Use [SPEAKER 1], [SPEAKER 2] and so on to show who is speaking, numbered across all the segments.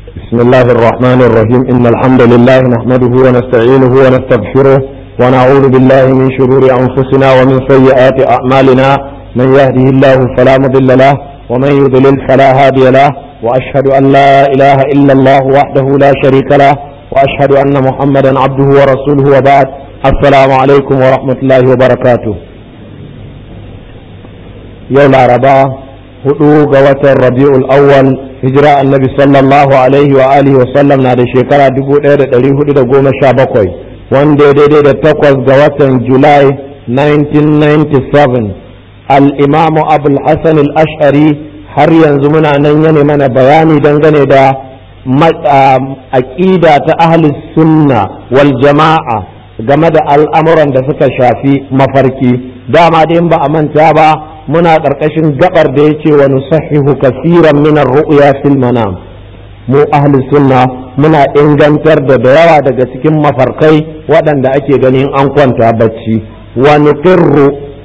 [SPEAKER 1] بسم الله الرحمن الرحيم إن الحمد لله نحمده ونستعينه ونستغفره ونعوذ بالله من شرور أنفسنا ومن سيئات أعمالنا من يهده الله فلا مضل له ومن يضلل فلا هادي له وأشهد أن لا إله إلا الله وحده لا شريك له وأشهد أن محمدا عبده ورسوله وبعد السلام عليكم ورحمة الله وبركاته يوم الأربعاء hudu ga watan rabi'ul awwal hijira annabi sallallahu alaihi wa alihi wa sallam na da shekara 1417 wanda ya daidai da takwas ga watan julai 1997 al-imam abul hasan al-ash'ari har yanzu muna nan yana mana bayani dangane da aqida ta ahli sunna wal jama'a game da al'amuran da suka shafi mafarki dama dai ba a manta ba muna ƙarƙashin gabar da ya ce wa nusahihu kasiran minar ru'ya fil manam mu ahli sunna muna ingantar da da yawa daga cikin mafarkai waɗanda ake ganin an kwanta bacci wa nuqirru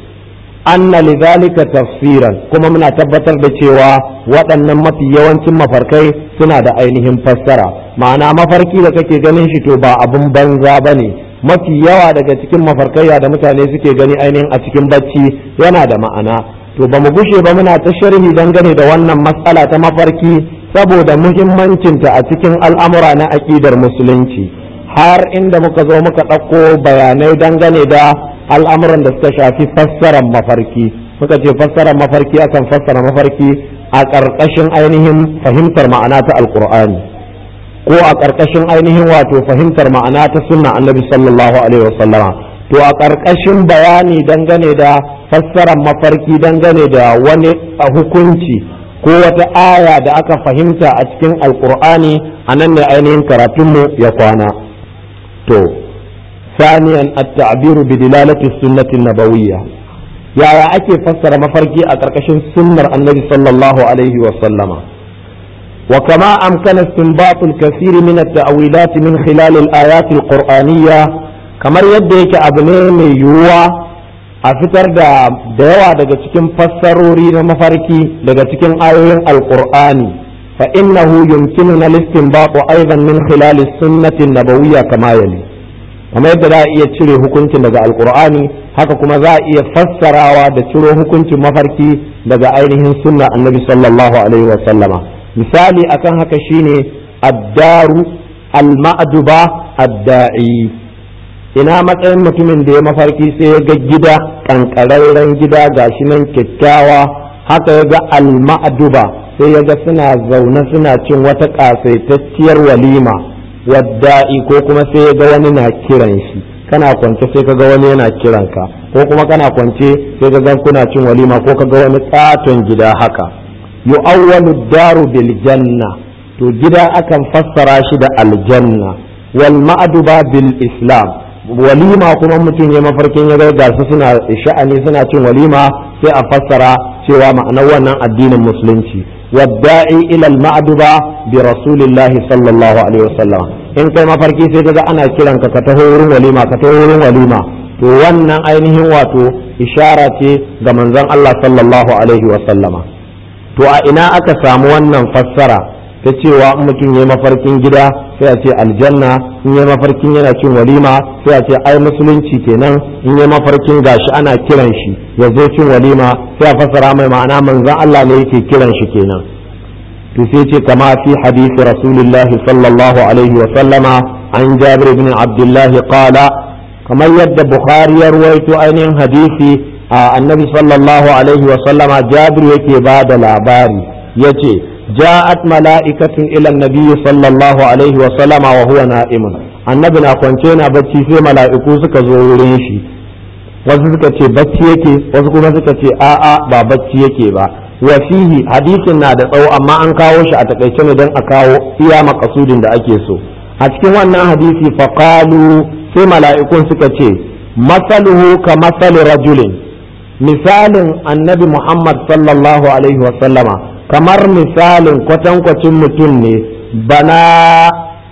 [SPEAKER 1] anna lidhalika tafsiran kuma muna tabbatar da cewa waɗannan mafi yawancin mafarkai suna da ainihin fassara ma'ana mafarki da kake ganin shi to ba abun banza bane mafi yawa daga cikin mafarkaiya da mutane suke gani ainihin a cikin bacci yana da ma'ana to ba mu gushe ba muna ta sharhi dangane da wannan matsala ta mafarki saboda muhimmancinta a cikin al'amura na aƙidar musulunci har inda muka zo muka ɗauko bayanai dangane da al'amuran da suka shafi fassarar mafarki muka ce fassarar mafarki akan fassara mafarki a ƙarƙashin ainihin fahimtar ma'ana ta alƙur'ani ko a ƙarƙashin ainihin wato fahimtar ma'ana ta sunna annabi sallallahu alaihi wasallama to a ƙarƙashin bayani dangane da fassarar mafarki dangane da wani hukunci ko wata aya da aka fahimta a cikin alkur'ani a nan ne ainihin karatunmu ya kwana to saniyan at-ta'biru bi dilalati sunnati nabawiyya yaya ake fassara mafarki a ƙarƙashin sunnar annabi sallallahu alaihi wa sallama وكما أمكن استنباط الكثير من التأويلات من خلال الآيات القرآنية كما يديك أبني من يوى a fitar da da yawa daga cikin fassarori na mafarki daga cikin ayoyin alqur'ani fa innahu yumkinuna al-istinbatu aidan min khilal as-sunnati an-nabawiyya kama yali kamar yadda za a iya cire hukuncin daga alqur'ani haka kuma za a iya fassarawa da ciro hukuncin mafarki daga ainihin sunna annabi sallallahu alaihi wa sallama misali akan haka shine ad-daru al-ma'duba ad-da'i ina matsayin mutumin da ya mafarki sai ya ga gida kankararren gida gashi nan kyakkyawa haka ya ga alma'aduba sai ya ga suna zaune suna cin wata kasaitacciyar walima wadda'i ko kuma sai ya ga wani na kiran shi kana kwance sai ka ga wani yana kiran ka ko kuma kana kwance sai ka ga kuna cin walima ko ka ga wani katon gida haka yu'awwalu daru bil janna to gida akan fassara shi da aljanna wal ma'aduba bil islam walima kuma mutum ya mafarkin ya ga su suna sha'ani suna cin walima sai a fassara cewa ma'anar wannan addinin musulunci wadda'i ila al-ma'duba bi rasulillahi sallallahu alaihi wasallam in kai mafarki sai kaga ana kiran ka ka taho wurin walima ka taho wurin walima to wannan ainihin wato ishara ce ga manzon Allah sallallahu alaihi wasallama to a ina aka samu wannan fassara ta cewa in mutum ya mafarkin gida sai a ce aljanna in ya mafarkin yana cin walima sai a ce ai musulunci kenan in ya mafarkin gashi ana kiran shi ya zo cin walima sai a fassara mai ma'ana manzon Allah ne yake kiran shi kenan to sai ce kama fi hadisi rasulullah sallallahu alaihi wa sallama an jabir ibn abdullah qala kamar yadda bukhari ya ruwaito ainihin hadisi a annabi sallallahu alaihi wa sallama jabir yake ba da labari yace جاءت ملائكة إلى النبي صلى الله عليه وسلم وهو نائم annabi na kwance na bacci sai mala'iku suka zo wurin shi wasu suka ce bacci yake wasu kuma suka ce a'a ba bacci yake ba wa fihi hadisin na da tsawo amma an kawo shi a takaice ne don a kawo iya makasudin da ake so a cikin wannan hadisi faqalu sai mala'ikun suka ce masaluhu ka masali rajulin misalin annabi muhammad sallallahu alaihi wa sallama kamar misalin kwatankwacin mutum ne bana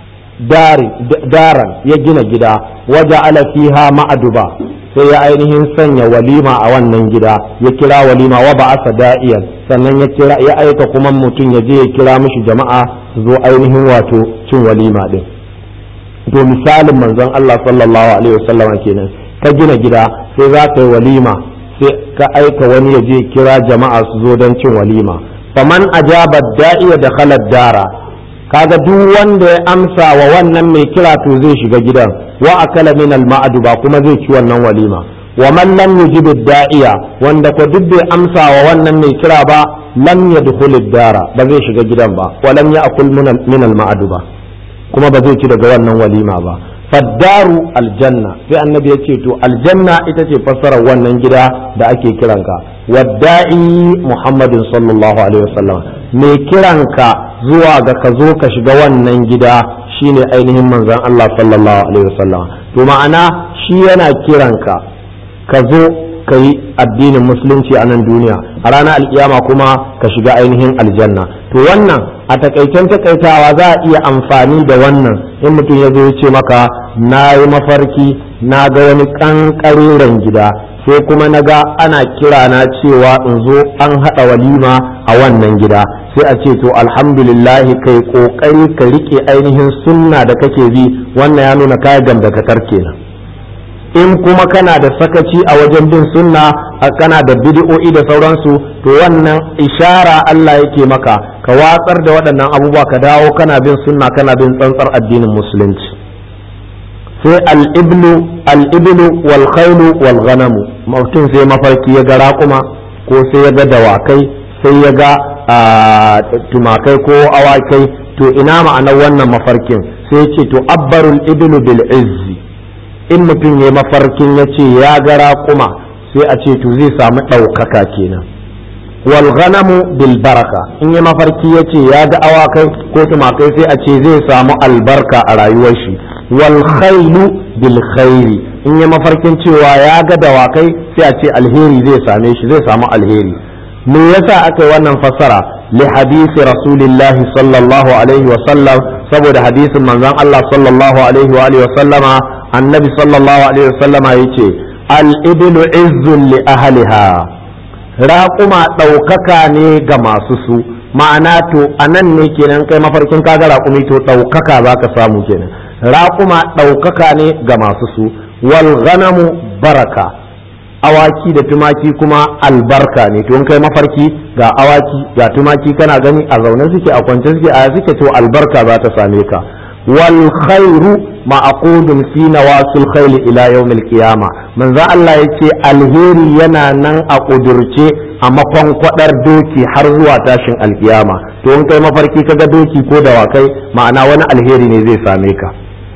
[SPEAKER 1] daran ya gina gida waje ala fiha ma'aduba sai ya ainihin sanya walima a wannan gida ya kira walima wa ba asa da'iyan sannan ya kira ya aika kuma mutum ya je ya kira mishi jama'a su zo ainihin wato cin walima din to misalin manzon Allah sallallahu alaihi wasallam kenan ka gina gida sai za ka yi walima sai ka aika wani ya je kira jama'a su zo don cin walima faman ajaba da'iya da khalad dara kaga duk wanda ya amsa wa wannan mai kira to zai shiga gidan wa akala min al ba kuma zai ci wannan walima wa man lam yujib da'iya wanda ko duk bai amsa wa wannan mai kira ba lam yadkhul dara ba zai shiga gidan ba wa lam ya'kul min al ba kuma ba zai ci daga wannan walima ba faddaru aljanna sai annabi ya ce to aljanna ita ce fassarar wannan gida da ake kiranka wadda'i muhammadin sallallahu alaihi wasallam mai kiranka zuwa ga ka zo ka shiga wannan gida shine ainihin manzon Allah sallallahu alaihi wasallam to ma'ana shi yana kiranka ka zo ka yi addinin musulunci a nan duniya a ranar alkiyama kuma ka shiga ainihin aljanna to wannan a takaicen takaitawa za a iya amfani da wannan in mutum ya zo ya ce maka na yi mafarki na ga wani ƙanƙareren gida sai kuma na ga ana kira na cewa in zo an haɗa walima a wannan gida sai a ce to alhamdulillah kai ƙoƙari ka riƙe ainihin sunna da kake bi wannan ya nuna kayan gamdakatar kenan in kuma kana da sakaci a wajen bin sunna kana da bid'o'i da sauransu to wannan ishara Allah yake maka ka watsar da waɗannan abubuwa ka dawo kana bin sunna kana bin tsantsar addinin musulunci sai al-iblu al-iblu wal khaylu wal ghanamu mutum sai mafarki ya ga raƙuma ko sai ya ga dawakai sai ya ga tumakai ko awakai to ina ma'anar wannan mafarkin sai ya ce to abbarul iblu bil izzi in mutum ya mafarkin ya ce ya ga raƙuma sai a ce to zai samu ɗaukaka kenan wal ghanamu bil baraka in ya mafarki ya ce ya ga awakai ko tumakai sai a ce zai samu albarka a rayuwar shi wal khailu bil khairi in ya mafarkin cewa ya ga dawakai sai a ce alheri zai same shi zai samu alheri me yasa aka yi wannan fassara li hadisi rasulillahi sallallahu alaihi wa sallam saboda hadisin manzon Allah sallallahu alaihi wa alihi wa sallama annabi sallallahu alaihi wasallama ya ce al'ibilu izzun li ahliha raƙuma ɗaukaka ne ga masu su ma'ana to a nan ne kenan kai mafarkin kaga raƙumi to ɗaukaka za ka samu kenan raƙuma ɗaukaka ne ga masu su wal ghanamu baraka awaki da tumaki kuma albarka ne to in kai mafarki ga awaki ga tumaki kana gani a zaune suke a kwance suke a suke to albarka za ta same ka wal khairu ma'aqudun fi nawasil khayl ila yawmil qiyama manzo Allah yace alheri yana nan a kudurce a makon kwadar doki har zuwa tashin alkiyama to in kai mafarki kaga doki ko dawakai ma'ana wani alheri ne zai same ka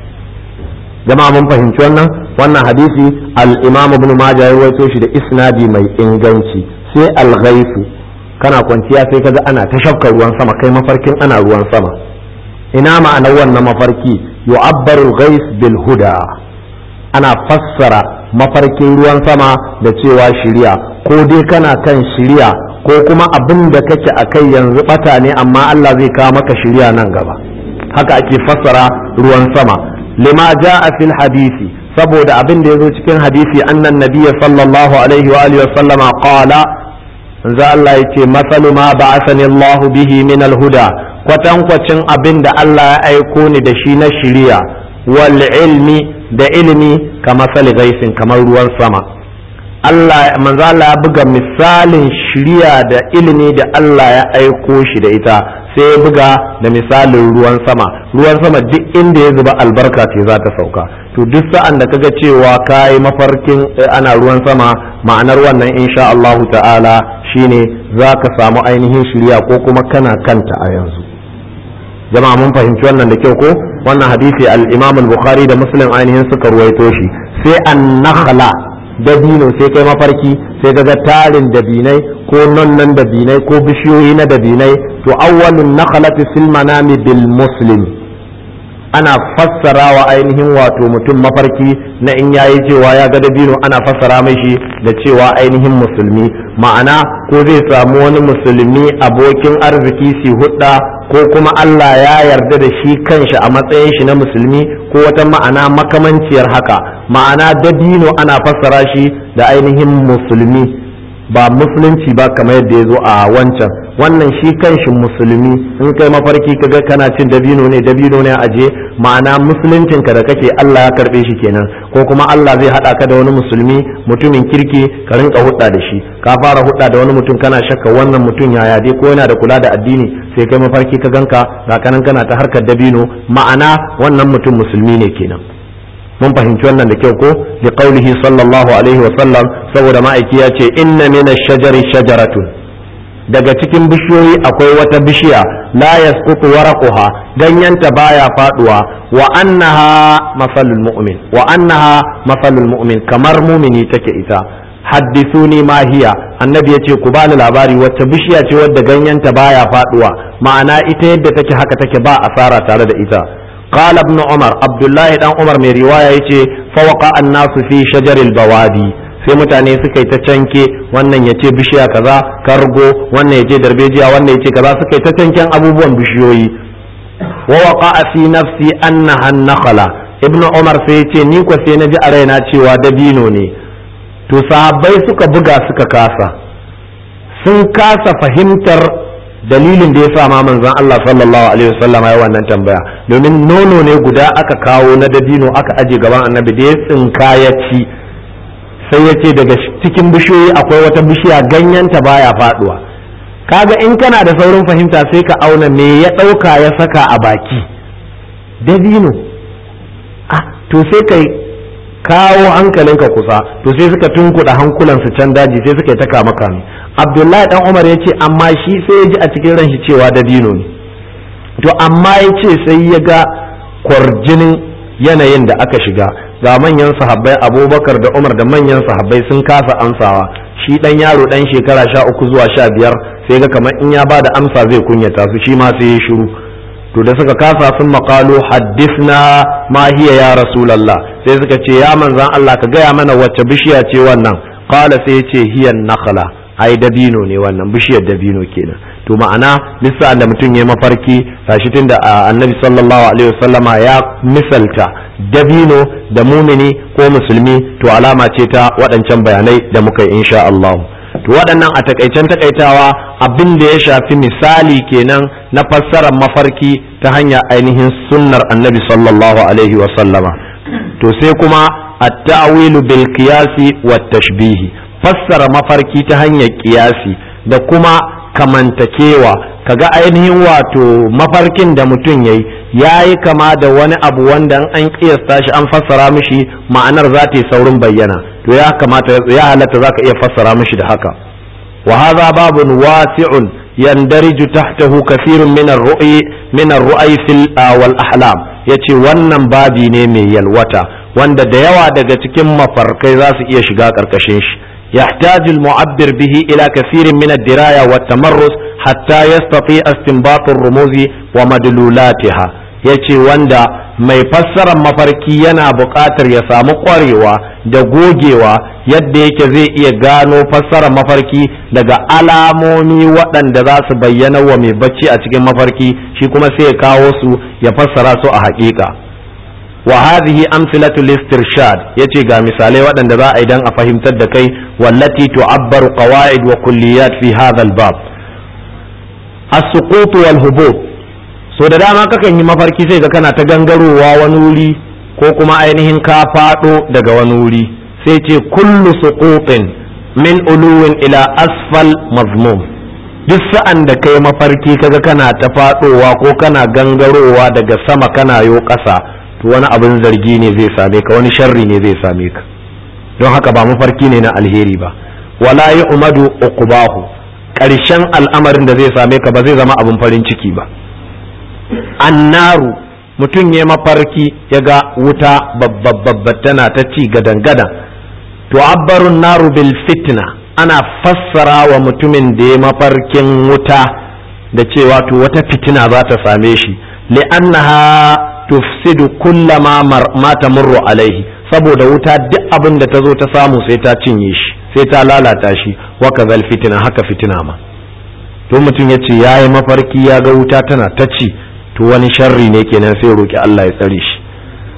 [SPEAKER 1] jama'a mun fahimci wannan wannan hadisi al-imam ibn majah ya rawaito shi da isnadi mai inganci sai al-ghaifu kana kwanciya sai kaga ana ta shafka ruwan sama kai mafarkin ana ruwan sama ina ma'anar wannan mafarki yu'abbaru al-ghais bil huda ana fassara mafarkin ruwan sama da cewa shiriya ko dai kana kan shiriya ko kuma abin da kake a kai yanzu bata ne amma Allah zai kawo maka shiriya nan gaba haka ake fassara ruwan sama lima ja'a fil hadisi saboda abin da yazo cikin hadisi annan nabiyya sallallahu alaihi wa alihi wa sallama qala manzo Allah yace masalu ma ba'athani Allah bihi min al-huda kwatankwacin abin da Allah ya aiko ni da shi na shiriya wal ilmi da ilimi ka masali gaisin kamar ruwan sama Allah manzo Allah ya buga misalin shiriya da ilimi da Allah ya aiko shi da ita sai ya buga da misalin ruwan sama ruwan sama duk inda ya zuba albarka ce za ta sauka to duk sa'an da kaga cewa kayi mafarkin ana ruwan sama ma'anar wannan insha Allahu ta'ala shine za ka samu ainihin shiriya ko kuma kana kanta a yanzu jama'a mun fahimci wannan da kyau ko wannan hadisi al-Imam al-Bukhari da Muslim ainihin suka ruwaito shi sai an-nakhla dabino sai kai mafarki sai ga tarin dabinai ko nonnan dabinai ko bishiyoyi na dabinai to awwalun nakhlati fil manami bil muslim ana fassara wa ainihin wato mutum mafarki na in yayi cewa ya ga dabino ana fassara mai shi da cewa ainihin musulmi ma'ana ko zai samu wani musulmi abokin arziki si hudda ko kuma Allah ya yarda da shi kanshi a matsayin shi na musulmi ko wata ma'ana makamanciyar haka ma'ana dabino ana fassara shi da ainihin musulmi ba musulunci ba kamar yadda ya zo a wancan wannan shi kanshi musulmi in kai mafarki kaga kana cin dabino ne dabino ne aje ma'ana musuluncin ka da kake Allah ya karbe shi kenan ko kuma Allah zai hada ka da wani musulmi mutumin kirki ka rinka hudda da shi ka fara hudda da wani mutum kana shakka wannan mutum yaya dai ko yana da kula da addini sai kai mafarki ka ganka ga kanan kana ta harkar dabino ma'ana wannan mutum musulmi ne kenan mun fahimci wannan da kyau ko li qaulihi sallallahu alaihi wa sallam saboda ma'aiki ya ce inna min ash-shajari shajaratun daga cikin bishiyoyi akwai wata bishiya la yasqutu waraquha ganyenta baya faduwa wa annaha masalul mu'min wa annaha masalul mu'min kamar mumini take ita haddithuni ma hiya annabi yace ku bani labari wacce bishiya ce wadda ganyenta baya faduwa ma'ana ita yadda take haka take ba asara tare da ita قال ابن عمر عبد الله دان عمر mai riwaya yace fawqa an-nasu fi shajaril bawadi sai mutane suka yi ta canke wannan ya ce bishiya kaza kargo wannan ya ce darbejiya wannan ya ce kaza suka yi ta canken abubuwan bishiyoyi wa waqa fi nafsi annaha an-nakhla ibn umar sai yace ni ko sai naji a raina cewa dabino ne to sahabbai suka buga suka kasa sun kasa fahimtar dalilin da ya sa ma manzon Allah sallallahu alaihi wasallam ya wannan tambaya domin nono ne guda aka kawo na dabino aka aje gaban annabi da ya tsinka ya ci sai ya ce daga cikin bishiyoyi akwai wata bishiya ganyenta baya faduwa kaga in kana da saurin fahimta sai ka auna me ya ɗauka ya saka a baki dabino ah to sai kai kawo hankalinka kusa to sai suka tunkuɗa hankulansu can daji sai suka yi ta kama kame abdullahi dan umar ya ce amma shi sai ya ji a cikin ranshi cewa dabino ne to amma ya ce sai ya ga kwarjinin yanayin da aka shiga ga manyan sahabbai abubakar da umar da manyan sahabbai sun kasa amsawa shi dan yaro dan shekara sha uku zuwa sha biyar sai ga kamar in ya ba da amsa zai kunyata su shi ma sai ya shiru to da suka kasa sun maƙalo haddisna ma hiya ya rasulallah sai suka ce ya manzan Allah ka gaya mana wacce bishiya ce wannan qala sai ya ce hiyan nakhla ai dabino ne wannan bishiyar dabino kenan to ma'ana lissa da mutum ya mafarki tashi tunda annabi sallallahu alaihi wasallama ya misalta dabino da mumini ko musulmi to alama ce ta waɗancan bayanai da muka yi insha Allah to waɗannan a takaicen takaitawa abin da ya shafi misali kenan na fassarar mafarki ta hanyar ainihin sunnar annabi sallallahu alaihi wasallama to sai kuma at-ta'wilu bil qiyasi wat tashbihi fassara mafarki ta hanyar kiyasi da kuma kamantakewa kaga ainihin wato mafarkin da mutum yayi yayi kama da wani abu wanda an kiyasta shi an fassara mishi ma'anar za ta yi saurin bayyana to ya kamata ya halatta zaka iya fassara mishi da haka wa hadha babun wasi'un yandariju tahtahu kathirun min ar-ru'yi min ar-ru'y fil wal ahlam yace wannan babi ne mai yalwata wanda da yawa daga cikin mafarkai za su iya shiga karkashin shi يحتاج المعبر به إلى كثير من الدراية والتمرس حتى يستطيع استنباط الرموز ومدلولاتها yace wanda mai fassarar mafarki yana buƙatar ya samu ƙwarewa da gogewa yadda yake zai iya gano fassarar mafarki daga alamomi waɗanda za su bayyana wa mai bacci a cikin mafarki shi kuma sai ya kawo su ya fassara su a haƙiƙa wa hadhihi amsilatu listirshad yace ga misalai waɗanda za a idan a fahimtar da kai wallati tu'abbaru qawaid wa kulliyat fi hadha al-bab as-suqut wal hubub so da dama kakan yi mafarki sai ga kana ta gangarowa wani wuri ko kuma ainihin ka fado daga wani wuri sai ce kullu suqutin min uluwin ila asfal mazmum duk sa'an da kai mafarki kaga kana ta fadowa ko kana gangarowa daga sama kana yo ƙasa to wani abin zargi ne zai same ka wani sharri ne zai same ka don haka ba mafarki ne na alheri ba wala ya umadu uqbahu ƙarshen al'amarin da zai same ka ba zai zama abin farin ciki ba annaru mutum ya mafarki ya ga wuta babba tana ta ci gadan gadan to abbarun naru bil fitna ana fassara wa mutumin da ya mafarkin wuta da cewa to wata fitina za ta same shi li'annaha tufsidu kullama ma tamurru alaihi saboda wuta duk abin da ta zo ta samu sai ta cinye shi sai ta lalata shi wa kazal fitina haka fitina ma to mutum ya ce ya yi mafarki ya ga wuta tana ta ci to wani sharri ne kenan sai roki Allah ya tsare shi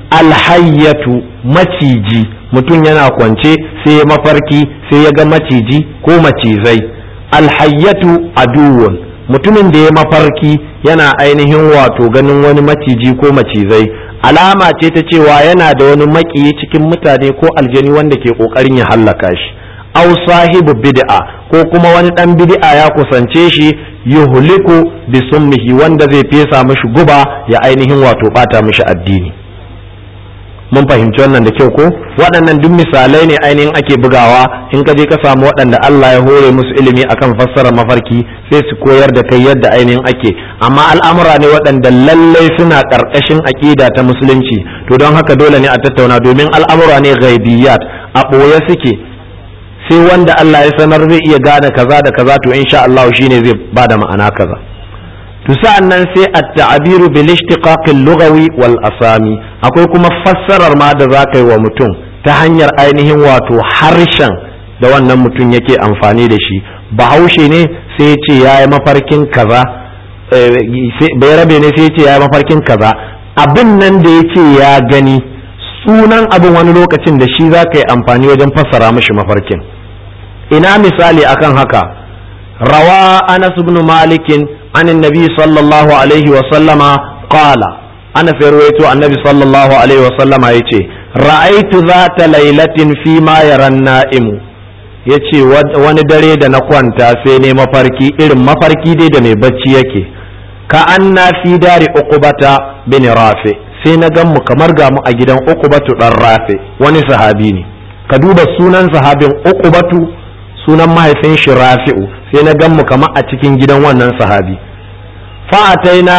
[SPEAKER 1] alhayyatu maciji mutum yana kwance sai ya mafarki sai ya ga maciji ko macizai alhayyatu aduwun mutumin da ya mafarki yana ainihin wato ganin wani maciji ko macizai alama ce ta cewa yana da wani makiyi cikin mutane ko aljani wanda ke kokarin ya hallaka shi aw sahibu bid'a ko kuma wani dan bid'a ya kusance shi yuhliku bi summihi wanda zai fesa mishi guba ya ainihin wato bata mishi addini mun fahimci wannan da kyau ko waɗannan duk misalai ne ainihin ake bugawa in ka je ka samu waɗanda Allah ya hore musu ilimi akan fassara mafarki sai su koyar da kai yadda ainihin ake amma al'amura ne waɗanda lallai suna ƙarƙashin aƙida ta musulunci to don haka dole ne a tattauna domin al'amura ne ghaibiyat a ɓoye suke sai wanda Allah ya sanar zai iya gane kaza da kaza to insha Allah shine zai bada ma'ana kaza to sa'an nan sai at-ta'biru bil ishtiqaq al-lughawi wal asami akwai kuma fassarar ma da za ka yi wa mutum ta hanyar ainihin wato harshen da wannan mutum yake amfani da shi bahaushe ne sai ya ce ya yi mafarkin kaza bai rabe ne sai ya ce ya yi mafarkin kaza abin nan da ya ce ya gani sunan abin wani lokacin da shi za ka yi amfani wajen fassara mashi mafarkin ina misali akan haka rawa anas ibn malikin عن النبي صلى الله عليه وسلم قال أنا في رويت النبي صلى الله عليه وسلم يتي رأيت ذات ليلة فيما يرى النائم yace wani dare da na kwanta sai ne mafarki irin mafarki dai da mai bacci yake ka an na fi dari uqubata bin rafi sai na gan mu kamar ga mu a gidan uqubatu dan rafi wani sahabi ne ka duba sunan sahabin uqubatu sunan mahaifin shi rafi'u sai na gan mu kama a cikin gidan wannan sahabi fa'ataina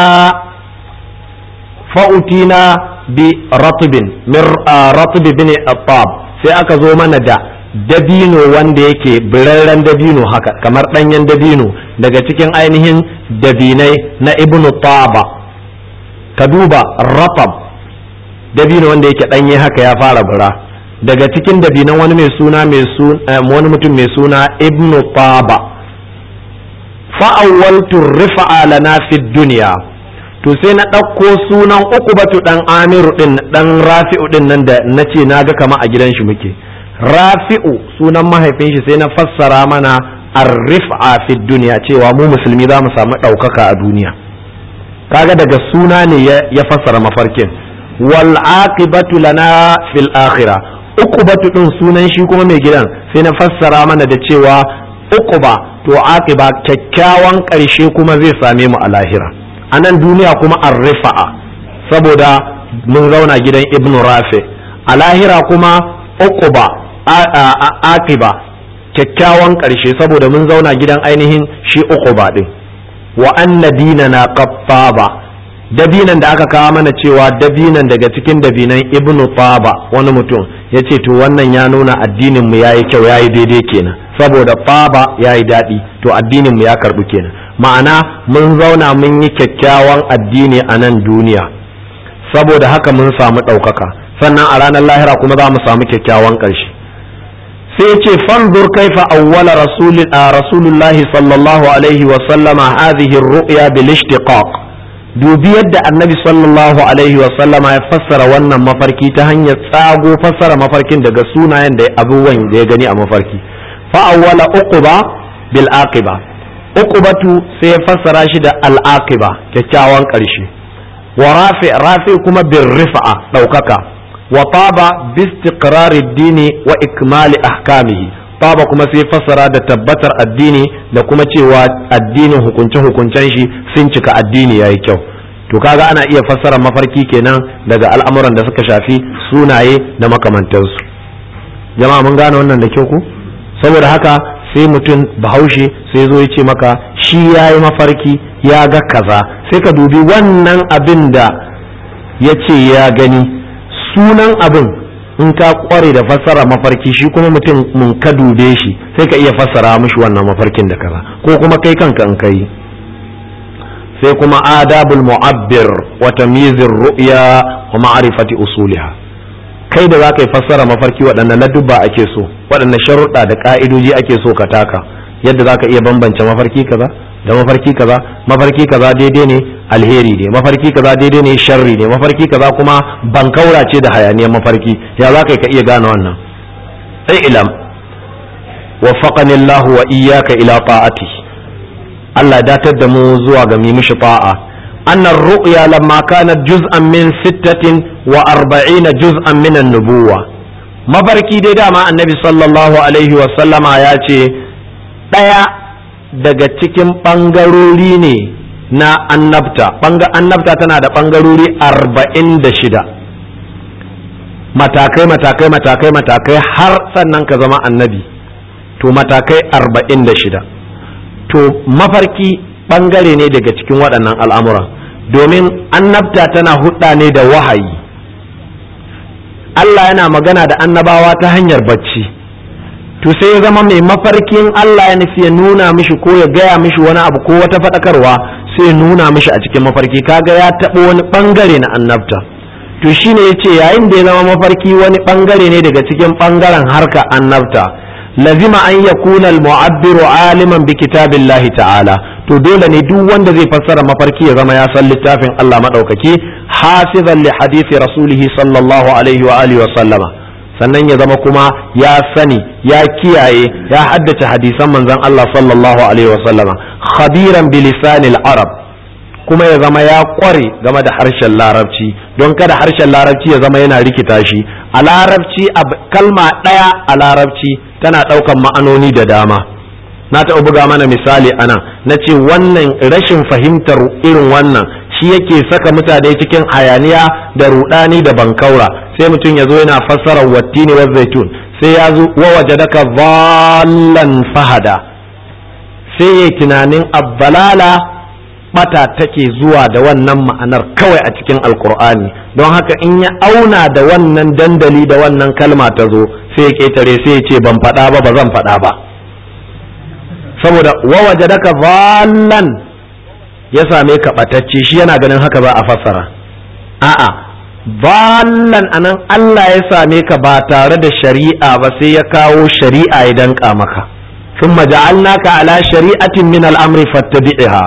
[SPEAKER 1] fa'utina bi ratbin min ratb bin attab sai aka zo mana da dabino wanda yake birarren dabino haka kamar ɗanyen dabino daga cikin ainihin dabinai na ibnu taba ka duba ratab dabino wanda yake ɗanye haka ya fara bura daga cikin dabinan wani mai suna mai wani mutum mai suna ibnu taba fa'awwaltu rifa'a lana fi duniya to sai na ɗauko sunan uku batu ɗan amiru ɗin ɗan rafi'u ɗin nan da na ce na ga kama a gidan shi muke rafi'u sunan mahaifin shi sai na fassara mana arrifa fi duniya cewa mu musulmi za mu samu ɗaukaka a duniya kaga daga suna ne ya fassara mafarkin wal aqibatu lana fil akhirah uqubatu din sunan shi kuma mai gidan sai na fassara mana da cewa uquba to aqiba kyakkyawan ƙarshe kuma zai same mu a lahira a nan duniya kuma arrifa'a saboda mun zauna gidan ibnu rafi a lahira kuma uquba aqiba kyakkyawan ƙarshe saboda mun zauna gidan ainihin shi uquba din wa anna dinana qattaba dabinan da aka kawo mana cewa dabinan daga cikin dabinan ibnu taba wani mutum ya ce to wannan ya nuna addinin mu yayi kyau yayi daidai kenan saboda taba yayi daɗi to addinin mu ya karɓu kenan ma'ana mun zauna mun yi kyakkyawan addini a nan duniya saboda haka mun samu ɗaukaka sannan a ranar lahira kuma za mu samu kyakkyawan ƙarshe sai ce fanzur kaifa awwala rasulullahi sallallahu alaihi wa sallama hadhihi ar-ru'ya bil ishtiqaq dubi yadda annabi sallallahu alaihi sallama ya fassara wannan mafarki ta hanyar tsago fassara mafarkin daga sunayen da abubuwan da ya gani a mafarki fa'awwala uquba bil aqiba uqubatu sai ya fassara shi da al aqiba kyakkyawan ƙarshe wa rafi rafi kuma bir rifa'a ɗaukaka wa taba bi istiqrari dini wa ikmali ahkamihi taba kuma sai fassara da tabbatar addini da kuma cewa addinin hukunce-hukuncen shi sun cika addini yayi kyau to kaga ana iya fassara mafarki kenan daga al'amuran da suka shafi sunaye da makamantansu jama'a mun gane wannan da kyau ku saboda haka sai mutum bahaushe sai zo ya ce maka shi ya yi mafarki ya ga kaza sai ka dubi wannan abin da ya ce ya gani sunan abin in ka kware da fassara mafarki shi kuma mutum mun ka dube shi sai ka iya fassara mishi wannan mafarkin da kaza ko kuma kai kanka in kai sai kuma adabul mu'abbir wa tamyizir ru'ya wa ma'rifati usuliha kai da zaka yi fassara mafarki waɗannan ladubba ake so waɗannan sharuɗa da ka'idoji ake so ka taka yadda zaka iya bambance mafarki kaza da mafarki kaza mafarki kaza daidai ne alheri ne mafarki kaza daidai ne sharri ne mafarki kaza kuma bankaura ce da hayaniyar mafarki ya za ka iya gane wannan sai ilam waffaqani Allah wa iyyaka ila ta'ati Allah datar da mu zuwa ga mi mishi ta'a annar ru'ya lamma kanat juz'an min sittatin wa arba'ina juz'an min an-nubuwa mafarki dai dama annabi sallallahu alaihi wa sallama ya ce ɗaya daga cikin ɓangarori ne na annabta annabta tana da ɓangarori arba'in da shida matakai matakai matakai matakai har sannan ka zama annabi to matakai arba'in da shida to mafarki ɓangare ne daga cikin waɗannan al'amura domin annabta tana hudda ne da wahayi Allah yana magana da annabawa ta hanyar bacci to sai ya zama mai mafarkin Allah ya nufi ya nuna mishi ko ya gaya mishi wani abu ko wata faɗakarwa sai ya nuna mishi a cikin mafarki kaga ya taɓa wani ɓangare na annabta to shine ya ce yayin da ya zama mafarki wani ɓangare ne daga cikin ɓangaren harka annabta lazima an yakuna al-mu'abbiru aliman bi kitabillahi ta'ala to dole ne duk wanda zai fassara mafarki ya zama ya san littafin Allah madaukaki hafizan li hadisi rasulihi sallallahu alaihi wa alihi wa sallama sannan ya zama kuma ya sani ya kiyaye ya haddace hadisan manzon Allah sallallahu alaihi wa sallama khabiran bi lisanil arab kuma ya zama ya kware game da harshen larabci don kada harshen larabci ya zama yana rikita shi a larabci kalma ɗaya a larabci tana ɗaukan ma'anoni da dama na taɓa buga mana misali ana na ce wannan rashin fahimtar irin wannan shi yake saka mutane cikin hayaniya da rudani da bankaura sai mutum ya zo yana fassara wattini wa zaitun sai ya zo wa wajadaka dhallan fahada sai ya tunanin abbalala bata take zuwa da wannan ma'anar kawai a cikin alkur'ani don haka in ya auna da wannan dandali da wannan kalma ta zo sai ya ketare sai ya ce ban faɗa ba ba zan faɗa ba saboda wawaje daka zallan ya same ka ɓatacce shi yana ganin haka za a fassara a'a zallan anan Allah ya same ka ba tare da shari'a ba sai ya kawo shari'a ya danka maka ثم جعلناك على شريعة من الأمر فاتبعها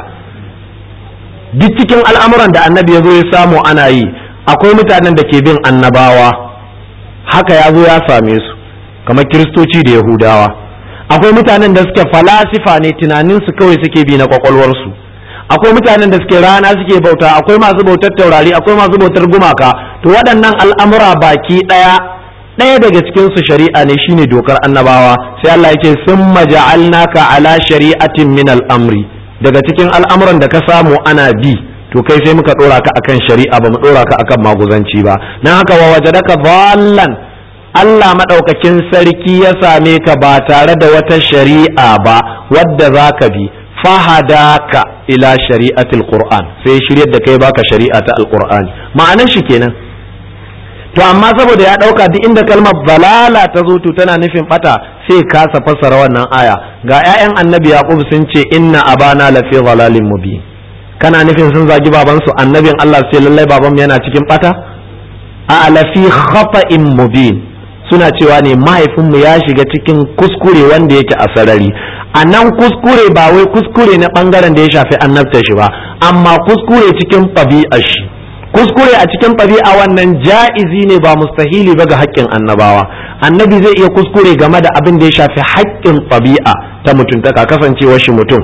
[SPEAKER 1] duk cikin al'amuran da annabi ya zo ya samu ana yi akwai mutanen da ke bin annabawa haka ya zo ya same su kamar kiristoci da yahudawa akwai mutanen da suke falasifa ne tunaninsu kawai suke bi na kwakwalwarsu akwai mutanen da suke rana suke bauta akwai masu bautar taurari akwai masu bautar gumaka to waɗannan al'amura baki ɗaya ɗaya daga cikin su shari'a ne shine dokar annabawa sai Allah ya ce summa ja'alnaka ala shari'atin min al-amri daga cikin al'amuran da ka samu ana bi to kai sai muka ɗora ka akan shari'a ba mu ɗora ka akan maguzanci ba nan haka wa wajadaka dhallan Allah maɗaukakin sarki ya same ka ba tare da wata shari'a ba wadda za ka bi fahadaka ila shari'atil qur'an sai shiryar da kai baka shari'a ta alqur'ani ma'anar shi kenan to amma saboda ya ɗauka duk inda kalmar balala ta zo to tana nufin bata sai kasa fassara wannan aya ga 'ya'yan annabi yaqub sun ce inna abana lafi dhalalin mubin kana nufin sun zagi babansu annabin Allah sai lallai baban yana cikin bata a lafi khata'in mubin suna cewa ne mahaifinmu ya shiga cikin kuskure wanda yake a sarari a nan kuskure ba wai kuskure na bangaren da ya shafi annabta shi ba amma kuskure cikin ɗabi'ar shi kuskure a cikin ɗabi'a wannan ja'izi ne ba mustahili ba ga haƙƙin annabawa annabi zai iya kuskure game da abin da ya shafi haƙƙin ɗabi'a ta mutuntaka kasancewar shi mutum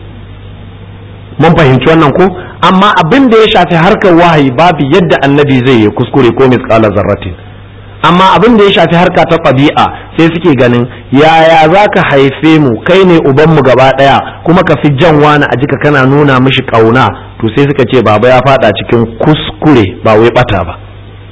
[SPEAKER 1] mun fahimci wannan ko amma abin da ya shafi harkar wahayi babu yadda annabi zai yi kuskure ko misƙala zarratin amma abin da ya shafi harka ta ɗabi'a sai suke ganin yaya za ka haife mu kai ne ubanmu gaba ɗaya kuma ka fi jan wani a jika kana nuna mishi ƙauna to sai suka ce baba ya faɗa cikin kuskure ba wai ɓata ba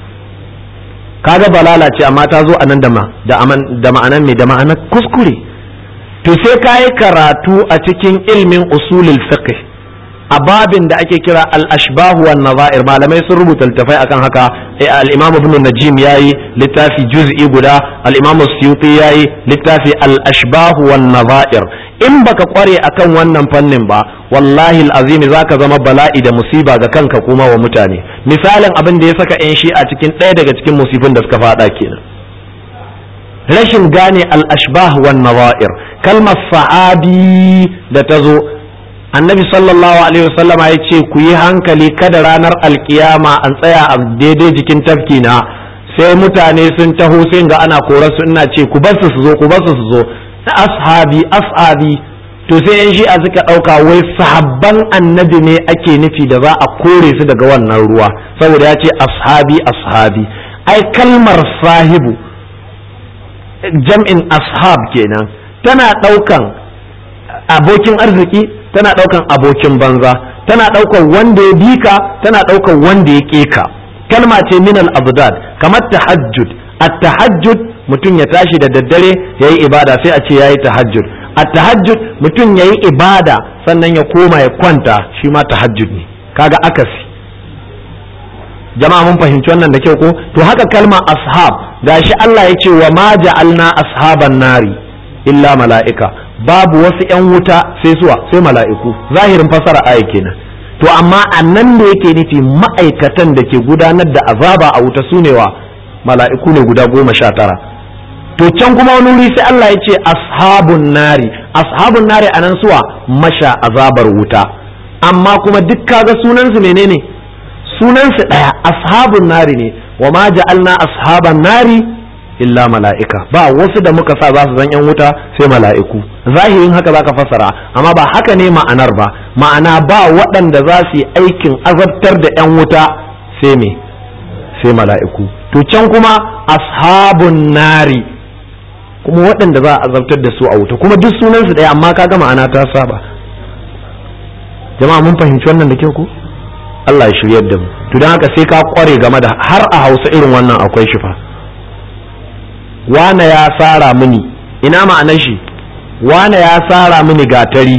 [SPEAKER 1] kaga balala ce amma ta zo a nan da ma'anan mai da ma'anar kuskure to sai ka yi karatu a cikin ilmin usulul fiqh a babin da ake kira al-ashbahu wan nazair malamai sun rubuta littafai akan haka al-imam ibn najim yayi littafi juz'i guda al-imam suyuti yayi littafi al-ashbahu wan nazair in baka kware akan wannan fannin ba wallahi al-azim zaka zama bala'i da musiba ga kanka kuma wa mutane misalin abin da ya saka yan shi a cikin ɗaya daga cikin musibin da suka fada kenan rashin gane al-ashbah wan nazair kalmar sahabi da ta zo annabi sallallahu alaihi wasallama ya ce ku yi hankali kada ranar alkiyama an tsaya a daidai jikin tafki na sai mutane sun taho sai ga ana kora su ina ce ku basu su zo ku basu su zo na ashabi ashabi to sai yan shi'a suka ɗauka wai sahabban annabi ne ake nufi da za a kore su daga wannan ruwa saboda ya ce ashabi ashabi ai kalmar sahibu jam'in ashab kenan tana ɗaukan abokin arziki tana ɗaukan abokin banza tana ɗaukan wanda ya bika tana ɗaukan wanda ya ƙeka kalma ce min al-abdad kamar tahajjud at-tahajjud mutum ya tashi da daddare yayi ibada sai a ce yayi tahajjud at-tahajjud mutum yayi ibada sannan ya koma ya kwanta shi ma tahajjud ne kaga akasi jama'a mun fahimci wannan da kyau ko to haka kalma ashab gashi Allah ya ce wa ma ja'alna ashaban nari illa mala'ika babu wasu yan wuta sai suwa sai mala'iku zahirin fasara aya kenan to amma annan da yake nufi ma'aikatan da ke gudanar da azaba a wuta sune wa mala'iku ne guda goma sha tara to can kuma wani wuri sai Allah ya ce ashabun nari ashabun nari anan suwa masha azabar wuta amma kuma duk kaga sunansu menene sunansu ɗaya ashabun nari ne wa ma ja'alna ashaban nari illa mala'ika ba wasu da muka sa za su zan yan wuta sai mala'iku zahirin haka zaka fassara amma ba haka ne ma'anar ba ma'ana ba waɗanda za su yi aikin azabtar da yan wuta sai me sai mala'iku to can kuma ashabun nari kuma waɗanda za a azabtar da su a wuta kuma duk sunansu ɗaya amma kaga ma'ana ta saba jama'a mun fahimci wannan da kyau ko Allah ya shiryar da mu to don haka sai ka kware game da har a Hausa irin wannan akwai shi fa wane ya sara mini ina ma'anar shi wane ya sara mini gatari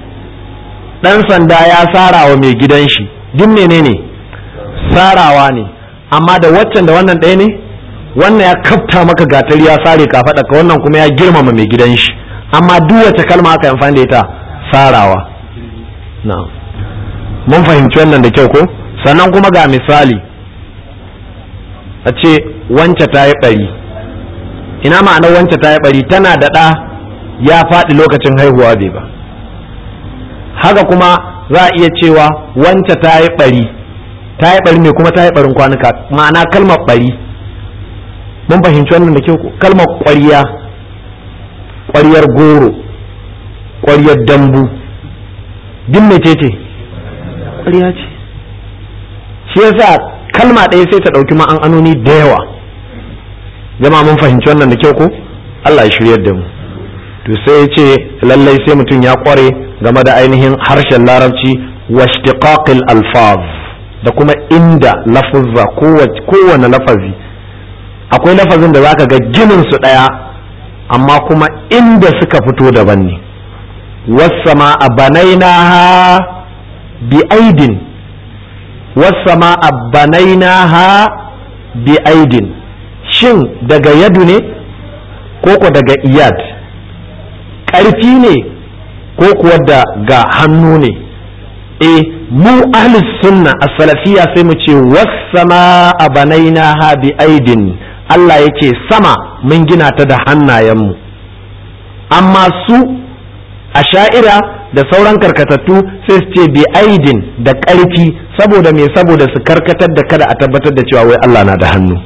[SPEAKER 1] dan sanda ya sara wa mai gidan shi duk menene sarawa ne amma da waccan da wannan ɗaya ne wannan ya kafta maka gatari ya sare ka faɗa ka wannan kuma ya girmama mai gidan shi amma duk wace kalma aka amfani da ita sarawa na'am mun fahimci wannan da kyau ko sannan kuma ga misali a ce wance ta yi ɓari ina ma'anar wance ta yi ɓari tana da ɗa ya faɗi lokacin haihuwa bai ba haka kuma za a iya cewa wance ta yi ɓari ta yi ɓari ne kuma ta yi ɓarin kwanuka ma'ana kalmar ɓari mun fahimci wannan da kyau ko kalmar ƙwariya ƙwariyar goro ƙwariyar dambu duk mece ce ƙarya ce shi yasa kalma ɗaya sai ta ɗauki ma'anoni da yawa jama'a mun fahimci wannan da kyau ko Allah ya shiryar da mu to sai ya ce lallai sai mutum ya ƙware game da ainihin harshen larabci washtiqaqil alfaz da kuma inda lafuzza kowane lafazi akwai lafazin da zaka ga ginin su ɗaya amma kuma inda suka fito daban ne wasama a banainaha bi aidin wasama ha bi aidin shin daga yadu ne ko ko daga iyad ƙarfi ne ko kuwa daga hannu ne e mu ahli sunna a salafiya sai mu ce wasama ha bi aidin Allah yake sama mun gina ta da hannayenmu amma su a sha'ira da sauran karkatattu sai su ce bi aidin da ƙarfi saboda me saboda su karkatar da kada a tabbatar da cewa wai Allah na da hannu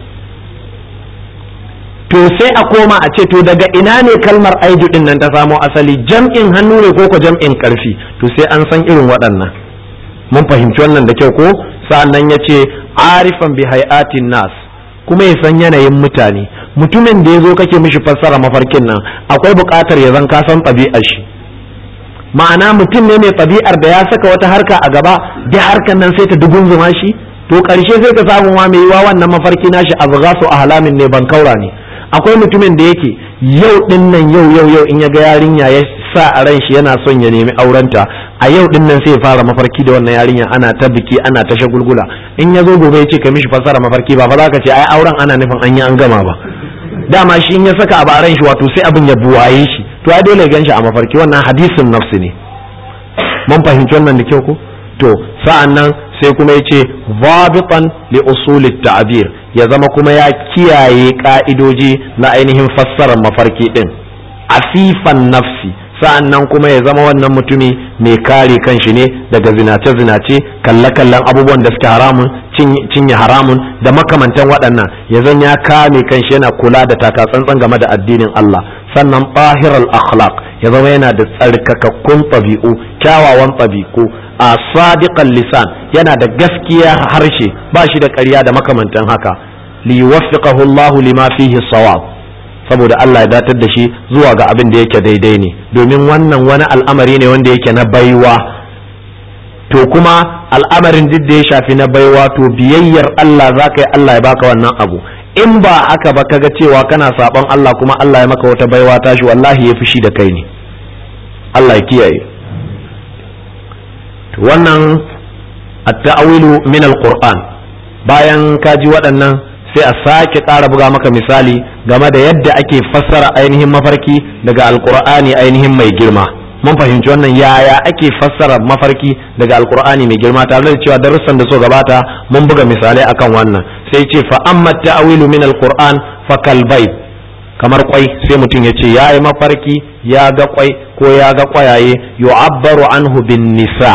[SPEAKER 1] to sai a koma a ce to daga ina ne kalmar aidu din nan ta samo asali jam'in hannu ne ko ko jam'in ƙarfi to sai an san irin waɗannan mun fahimci wannan da kyau ko sa'annan ya ce arifan bi hayatin nas kuma ya san yanayin mutane mutumin da ya zo kake mishi fassara mafarkin nan akwai buƙatar ya zan ka san ɗabi'ar shi ma'ana mutum ne mai ɗabi'ar da ya saka wata harka a gaba da harkar nan sai ta dugunzuma shi to ƙarshe sai ka samu ma mai yiwa wannan mafarki nashi a su a halamin ne ban kaura ne akwai mutumin da yake yau din nan yau yau yau in ya ga yarinya ya sa a ran shi yana son ya nemi aurenta a yau din nan sai ya fara mafarki da wannan yarinya ana ta biki ana ta shagulgula in ya zo gobe ya ce ka mishi fassara mafarki ba fa za ka ce ai auren ana nufin an yi an gama ba dama shi in ya saka abu a ran shi wato sai abin ya buwaye shi to ai dole gan shi a mafarki wannan hadisin nafsi ne mun fahimci wannan da kyau ko to sa'an nan sai kuma ya ce zabitan li usulit ta'bir ya zama kuma ya kiyaye ka'idoji na ainihin fassarar mafarki din afifan nafsi sa'an nan kuma ya zama wannan mutumi mai kare kanshi ne daga zinace-zinace kalle-kallen abubuwan da suke haramun cinye haramun da makamantan waɗannan ya zan ya kame kanshi yana kula da takatsantsan game da addinin Allah sannan bahiral akhlaq ya zama yana da tsarkakakkun ɗabi'u kyawawan ɗabi'u a sadiqan lisan yana da gaskiya harshe ba shi da ƙarya da makamantan haka li yuwaffiqahu Allah lima fihi sawab saboda Allah ya datar da shi zuwa ga abin da yake daidai ne domin wannan wani al'amari ne wanda yake na baiwa to kuma al'amarin duk da ya shafi na baiwa to biyayyar Allah za ka yi Allah ya baka wannan abu in ba haka ba kaga cewa kana sabon Allah kuma Allah ya maka wata baiwa tashi wallahi ya fushi da kai ne Allah ya kiyaye to wannan at-ta'wilu min al-Qur'an bayan ka ji waɗannan sai a sake ƙara buga maka misali game da yadda ake fassara ainihin mafarki daga alkur'ani ainihin mai girma mun fahimci wannan yaya ake fassara mafarki daga alkur'ani mai girma tare da cewa darussan da so gabata mun buga misalai akan wannan sai ce fa amma ta'awilu min alqur'an fa kalbai kamar kwai sai mutum ya ce ya yi mafarki ya ga kwai ko ya ga kwayaye yu'abbaru anhu bin nisa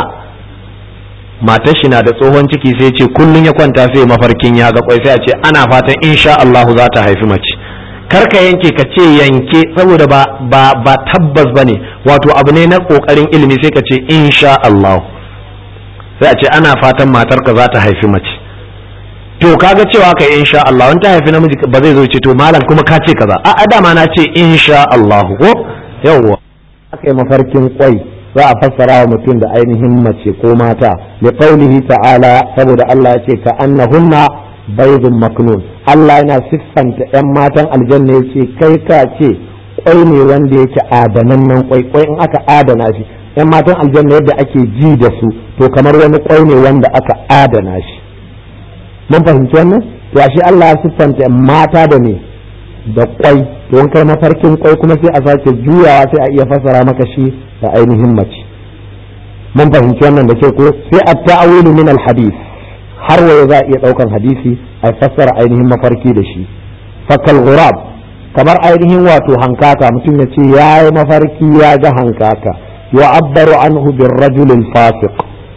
[SPEAKER 1] matar shi na da tsohon ciki sai ce kullun ya kwanta sai mafarkin ya ga kwai sai a ce ana fatan insha Allah za ta haifi mace karka yanke ka ce yanke saboda ba ba ba tabbas bane wato abu ne na kokarin ilimi sai ka ce insha Allah sai a ce ana fatan matarka za ta haifi mace to kaga cewa kai insha Allah wani ta haifi namiji ba zai zo ce to malam kuma ka ce kaza a dama na ce insha Allah ko yawwa aka yi mafarkin kwai za a fassara wa mutum da ainihin mace ko mata li qaulihi ta'ala saboda Allah ya ce ka annahunna baydun maknun Allah yana siffanta yan matan aljanna ya ce kai ka ce kwai ne wanda yake adanannen kwai kwai in aka adana shi yan matan aljanna yadda ake ji da su to kamar wani kwai ne wanda aka adana shi mun fahimci wannan to ashe Allah ya siffanta mata da ne da kwai to in kai mafarkin kwai kuma sai a sake juyawa sai a iya fassara maka shi da ainihin mace mun fahimci wannan da ke ko sai a ta'awilu min al-hadith har waye za a iya daukan hadisi a fassara ainihin mafarki da shi fakal ghurab kamar ainihin wato hankaka mutum ya ce ya yi mafarki ya ga hankaka yu'abbaru anhu bir rajul fasiq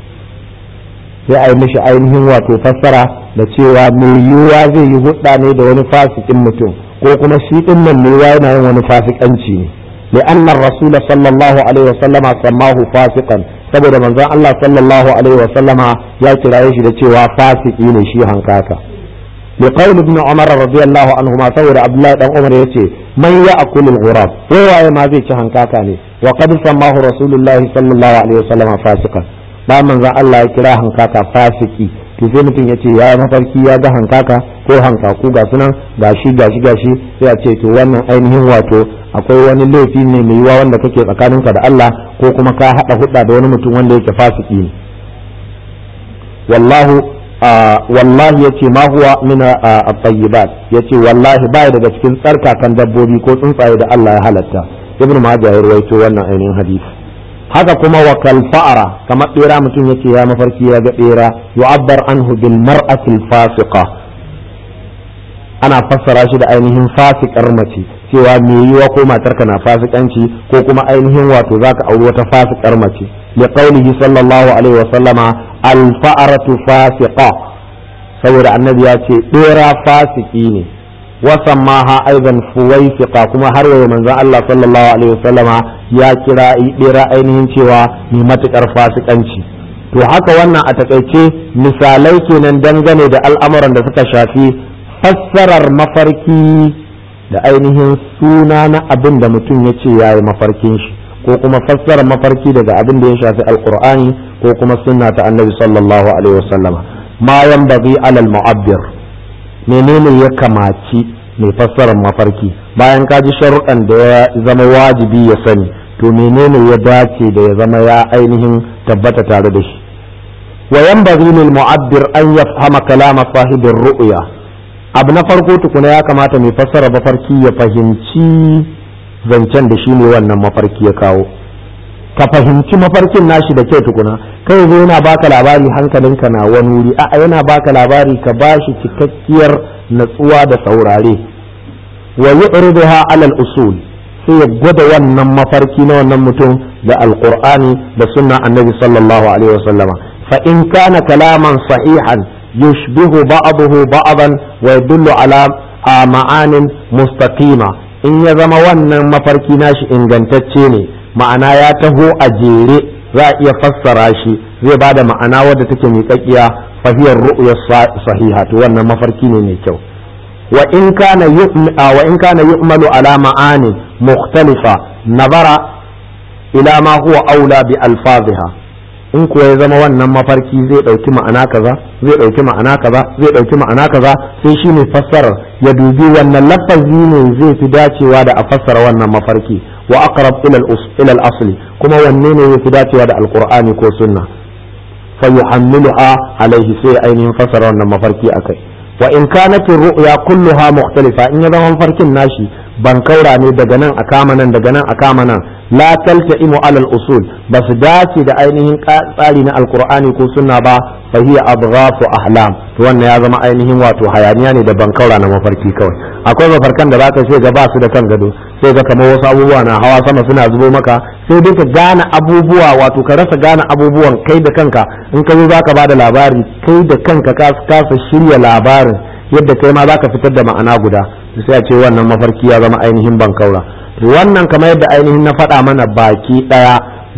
[SPEAKER 1] sai a yi mishi ainihin wato fassara da cewa mai yiwuwa zai yi hudda ne da wani fasikin mutum ko kuma shi din nan mai yana yin wani fasikanci ne لأن الرسول صلى الله عليه وسلم سماه فاسقا saboda manzon Allah sallallahu alaihi wa sallama ya kiraye shi da cewa fasiki ne shi hankaka li qawl ibn umar radiyallahu anhu ma saboda abdullahi dan umar yace man ya'kul al-ghurab waye ma zai ci hankaka ne wa qad sammahu rasulullahi sallallahu alaihi wa sallama fasikan ba manzon Allah ya kira hankaka fasiki to sai mutum ya ce ya mafarki ya ga hankaka ko hankaku ga sunan gashi gashi gashi sai a ce to wannan ainihin wato akwai wani laifi ne mai yiwa wanda kake tsakaninka da Allah ko kuma ka hada hudda da wani mutum wanda yake fasiki ne wallahu wallahi yace ma huwa min at-tayyibat yace wallahi baya daga cikin tsarkakan dabbobi ko tsuntsaye da Allah ya halatta ibnu majah ya rawaito wannan ainihin hadisi haka kuma wa kalfa'ara kamar bera mutum yake ya mafarki ya ga bera yu'abbar anhu bil mar'atil fasiqa ana fassara shi da ainihin fasikar mace cewa me yiwa ko matarka na fasikanci ko kuma ainihin wato zaka auri wata fasikar mace li qaulihi sallallahu alaihi wa sallama al fa'aratu fasiqa saboda annabi ya ce bera fasiki ne wasammaha aidan fuwaifiqa kuma har yau manzon Allah sallallahu alaihi wasallama ya kira bera ainihin cewa mai matukar fasikanci to haka wannan a takaice misalai kenan dangane da al'amuran da suka shafi fassarar mafarki da ainihin suna na abin da mutum ya ce ya yi mafarkin shi ko kuma fassarar mafarki daga abin da ya shafi alkur'ani ko kuma sunna ta annabi sallallahu alaihi wasallama ma yanbaghi alal mu'abbir menene ya kamaci mai fassarar mafarki bayan ka ji sharuɗan da ya zama wajibi ya sani to menene ya dace da ya zama ya ainihin tabbata tare da shi wa yanbaghi lil mu'abbir an yafhama kalama sahibir ru'ya abu na farko tukuna ya kamata mai fassara mafarki ya fahimci zancen da shi ne wannan mafarki ya kawo ka fahimci mafarkin nashi da kyau tukuna kai zo yana baka labari hankalinka na wani wuri a'a yana baka labari ka bashi cikakkiyar natsuwa da saurare wa yu'riduha alal usul sai ya gwada wannan mafarki na wannan mutum da alqur'ani da sunna annabi sallallahu alaihi wasallama fa in kana kalaman sahihan yushbihu ba'dahu ba'dan wa yadullu ala ma'anin mustaqima in ya zama wannan mafarki nashi ingantacce ne ma'ana ya taho a jere za a iya fassara shi zai ba da ma'ana wadda take miƙaƙiya fahiyar ru'ya sahiha to wannan mafarki ne mai kyau wa in kana wa in kana yu'malu ala ma'ani mukhtalifa nazara ila ma huwa aula bi alfaziha in kuwa ya zama wannan mafarki zai ɗauki ma'ana kaza zai ɗauki ma'ana kaza zai ɗauki ma'ana kaza sai shi ne fassarar ya dubi wannan lafazi ne zai fi dacewa da a fassara wannan mafarki wa aqrab ila al-asli kuma wanne ne yafi dacewa da alqur'ani ko sunna fa yuhammiluha alaihi sai ainihin fassara wannan mafarki akai wa in kanat ru'ya kulluha mukhtalifa in ya zama mafarkin nashi ban kaura ne daga nan a kama nan daga nan a kama nan la talta'imu alal usul ba su dace da ainihin tsari na alqur'ani ko sunna ba fa hiya adghafu ahlam to wannan ya zama ainihin wato hayaniya ne da ban kaura na mafarki kawai akwai mafarkan da zaka sai ga ba su da kan gado sai ga kamar wasu abubuwa na hawa sama suna zubo maka sai dai ka gane abubuwa wato ka rasa gane abubuwan kai da kanka in ka zo zaka bada labari kai da kanka ka kasa shirya labarin yadda kai ma zaka fitar da ma'ana guda sai a ce wannan mafarki ya zama ainihin bankaura wannan kamar yadda ainihin na faɗa mana baki ɗaya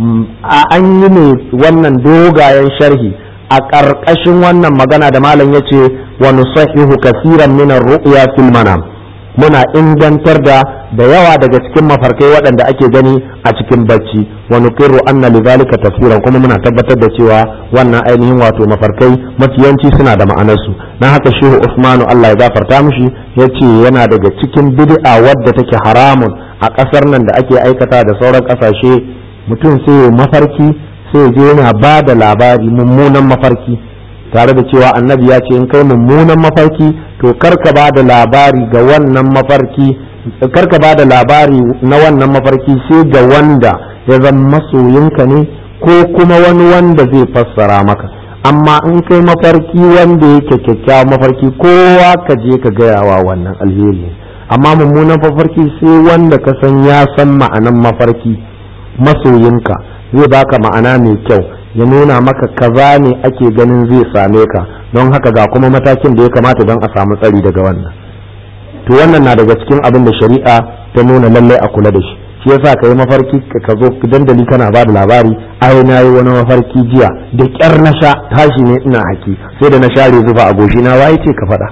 [SPEAKER 1] a an yi ne wannan dogayen sharhi a ƙarƙashin wannan magana da malam ya ce wa nusahihu kasiran min ru'ya fil manam muna ingantar da da yawa daga cikin mafarkai waɗanda ake gani a cikin bacci wa nuqirru anna lidhalika tafsiran kuma muna tabbatar da cewa wannan ainihin wato mafarkai mafiyanci suna da ma'anarsu dan haka shehu Usmanu Allah ya gafarta mishi yace yana daga cikin bid'a wadda take haramun a ƙasar nan da ake aikata da sauran ƙasashe mutum sai mafarki sai je yana ba da labari mummunan mafarki tare da cewa annabi ya ce in kai mummunan mafarki to karka ba da labari ga wannan mafarki karka ba da labari na wannan mafarki sai ga wanda ya zama masoyinka ne ko kuma wani wanda zai fassara maka amma in kai mafarki wanda yake kyakkyawan mafarki kowa ka je ka gayawa wannan alheri amma mummunan mafarki sai wanda ka san ya san ma'anan mafarki masoyinka zai baka ma'ana mai kyau ya nuna maka kaza ne ake ganin zai same ka don haka ga kuma matakin da ya kamata don a samu tsari daga wannan to wannan na daga cikin abin da shari'a ta nuna lallai a kula da shi shi yasa ka yi mafarki ka zo dandali kana ba da labari ai na yi wani mafarki jiya da kyar na sha tashi ne ina haki sai da na share zufa a goshi na waye ce ka faɗa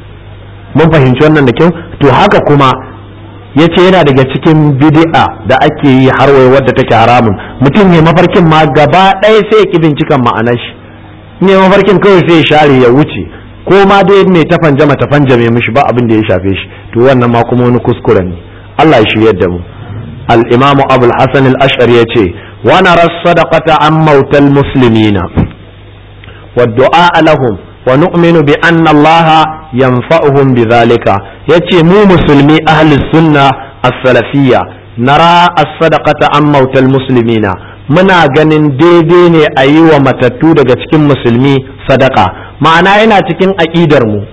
[SPEAKER 1] mun fahimci wannan da kyau to haka kuma ya ce yana daga cikin bid'a da ake yi har wai wadda take haramun mutum ne mafarkin ma gaba ɗaya sai ya ki bincikan ma'anar shi ne mafarkin kawai sai ya share ya wuce ko ma dai mai tafan jama tafan jame mishi ba abin da ya shafe shi to wannan ma kuma wani kuskure ne Allah ya shiryar da mu al-imam Abu al-Hasan al-Ash'ari yace wa nara sadaqata an mautal muslimina wa du'a lahum wa nu'minu bi anna Allah yanfa'uhum bidhalika yace mu musulmi ahli sunna as-salafiyya nara as-sadaqata an mautal muslimina muna ganin daidai ne a yi wa matattu daga cikin musulmi sadaka ma'ana yana cikin aƙidar mu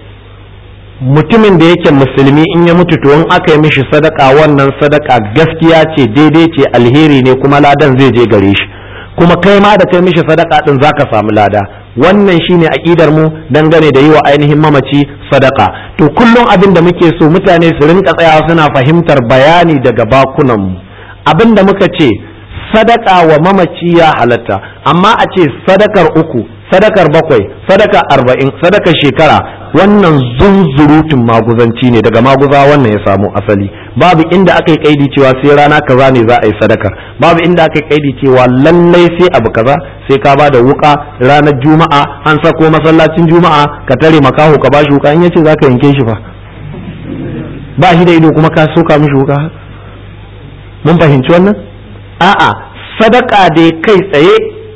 [SPEAKER 1] mutumin da yake musulmi in ya mutu to in aka yi mishi sadaka wannan sadaka gaskiya ce daidai ce alheri ne kuma ladan zai je gare shi kuma kai ma da kai mishi sadaka din zaka samu lada wannan shine aqidar mu dangane da yi wa ainihin mamaci sadaka to kullum abin da muke so mutane su rinka tsayawa suna fahimtar bayani daga bakunan mu abin da muka ce sadaka wa mamaci ya halatta amma a ce sadakar uku sadakar bakwai sadakar arba'in sadakar shekara wannan zunzurutun maguzanci ne daga maguza wannan ya samu asali babu inda aka yi kaidi cewa sai rana kaza ne za a yi sadakar babu inda aka yi kaidi cewa lallai sai abu kaza sai ka ba da wuka ranar juma'a an sako masallacin juma'a ka tare makaho ka bashi wuka in yace zaka yanke shi fa ba shi da ido kuma ka soka mishi wuka mun fahimci wannan a'a sadaka dai kai tsaye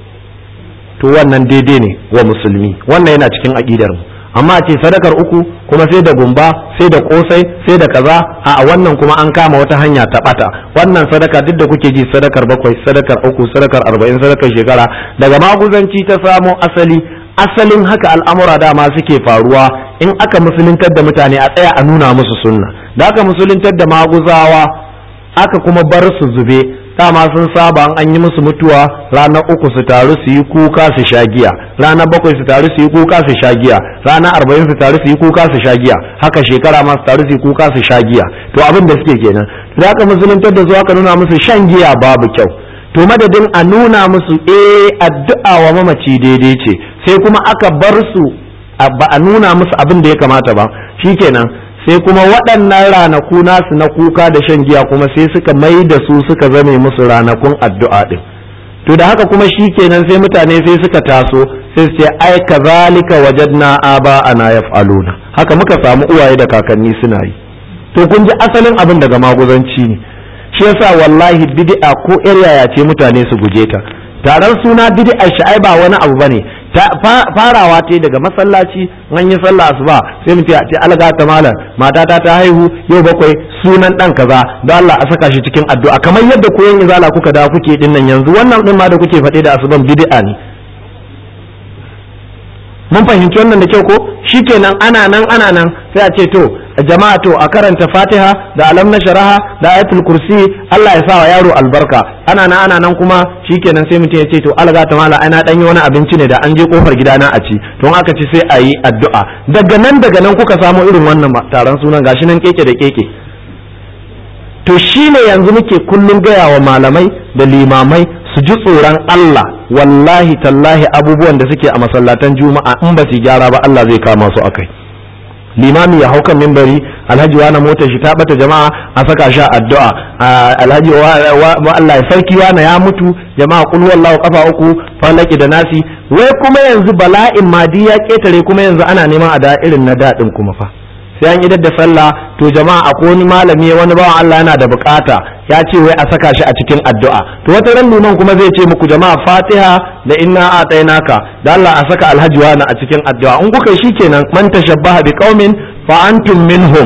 [SPEAKER 1] to wannan daidai ne wa musulmi wannan yana cikin aqidar mu amma ce sadakar uku kuma sai da gumba sai da kosai sai da kaza a wannan kuma an kama wata hanya ta bata wannan sadaka duk da kuke ji sadakar bakwai sadakar uku sadakar arba'in sadakar shekara daga maguzanci ta samo asali asalin haka al'amura dama suke faruwa in aka musuluntar da mutane a tsaya a nuna musu sunna da aka musuluntar da maguzawa aka kuma bar su zube dama sun saba an yi musu mutuwa ranar uku su taru su yi kuka su sha giya ranar bakwai su taru su yi kuka su sha giya ranar arba'in su taru su yi kuka su sha giya haka shekara ma su taru su yi kuka su sha giya to abin da suke kenan da aka musuluntar da su aka nuna musu shan giya babu kyau to madadin a nuna musu eh addu'a wa mamaci daidai ce sai kuma aka bar su ba a nuna musu abin da ya kamata ba shikenan sai kuma waɗannan ranaku nasu na kuka da shan giya kuma sai suka mai da su suka zame musu ranakun addu'a ɗin to da haka kuma shi kenan sai mutane sai suka taso sai su ce ai kazalika wajadna aba ana yaf'aluna haka muka samu uwaye da kakanni suna yi to kun ji asalin abin daga maguzanci ne shi yasa wallahi bid'a ko yar yaya ce mutane su guje ta taron suna bid'a shi ai ba wani abu bane farawa ta daga masallaci an yi sallah asuba sai mutum ce alga ta malam matata ta haihu yau bakwai sunan dan kaza don Allah a saka shi cikin addu'a kamar yadda koyon izala kuka da kuke din nan yanzu wannan din ma da kuke faɗe da asuban bid'a ne mun fahimci wannan da kyau ko shikenan ana nan ana nan sai a ce to jama'a to a karanta fatiha da alam na sharaha da ayatul kursi Allah ya sa wa yaro albarka ana nan ana nan kuma shikenan sai mutum ya ce to alga ta mala ana dan yi wani abinci ne da an je kofar gidana a ci to aka ci sai a yi addu'a daga nan daga nan kuka samu irin wannan taron sunan gashi nan keke da keke to shine yanzu muke kullum gaya wa malamai da limamai su ji tsoron Allah wallahi tallahi abubuwan da suke a masallatan juma'a in ba su gyara ba Allah zai kama su akai limami ya hau kan mimbari alhaji wa na motar shi ta bata jama'a a saka shi addu'a alhaji wa Allah ya sarki wa ya mutu jama'a kul wallahu kafa uku falaki da nasi wai kuma yanzu bala'in madi ya ketare kuma yanzu ana neman a da irin na dadin kuma fa sai an idar da sallah to jama'a akwai wani malami wani bawan Allah yana da bukata ya ce wai a saka shi a cikin addu'a to wata ran liman kuma zai ce muku jama'a Fatiha da inna atainaka da Allah a saka alhaji wani a cikin addu'a in kuka shi kenan man tashabbaha bi qaumin fa antum minhum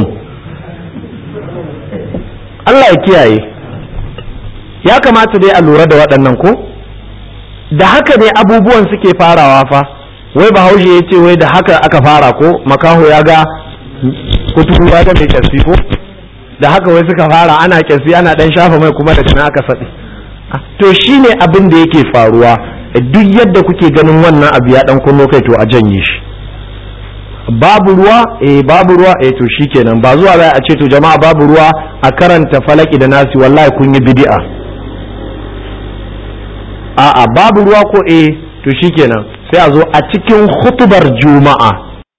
[SPEAKER 1] Allah ya kiyaye ya kamata dai a lura da waɗannan ko da haka ne abubuwan suke farawa fa wai bahaushe ya ce wai da haka aka fara ko makaho ya ga kuturu ya ga mai kyasi ko da haka wai suka fara ana kyasi ana dan shafa mai kuma daga nan aka saɗi to shine abin da yake faruwa duk yadda kuke ganin wannan abu ya dan kunno kai to a janye shi babu ruwa eh babu ruwa eh to shikenan ba zuwa za a ce to jama'a babu ruwa a karanta falaki da nasi wallahi kun yi bid'a a'a babu ruwa ko eh to shikenan sai a zo a cikin hutubar juma'a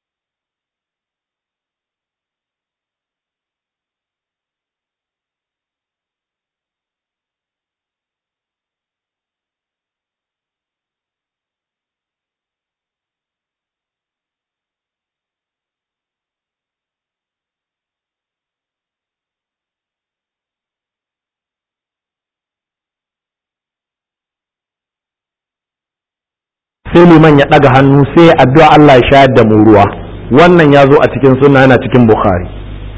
[SPEAKER 1] sai liman ya ɗaga hannu sai addu'a Allah ya shayar da mu ruwa wannan ya zo a cikin sunna yana cikin bukhari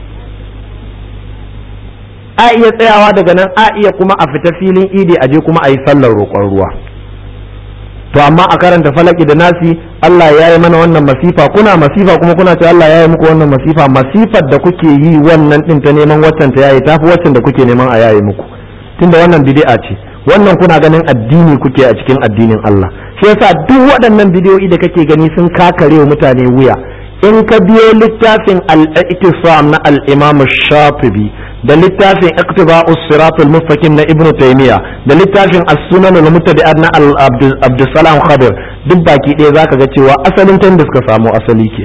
[SPEAKER 1] a iya tsayawa daga nan a iya kuma a fita filin idi a je kuma a yi sallar roƙon ruwa to amma a karanta falaki da nasi Allah ya yi mana wannan masifa kuna masifa kuma kuna ce Allah ya yi muku wannan masifa masifar da kuke yi wannan din ta neman waccan ta yayi tafi waccan da kuke neman a yayi muku tunda wannan bid'a ce wannan kuna ganin addini kuke a cikin addinin Allah shi yasa duk waɗannan bidiyoyi da kake gani sun kakare wa mutane wuya in ka biyo littafin al-ittisam na al-imam shafi'i da littafin iqtiba'us siratul mustaqim na ibnu taymiya da littafin as-sunan al-mutadi'at na abdussalam khadir duk baki ɗaya zaka ga cewa asalin tan da suka samu asali ke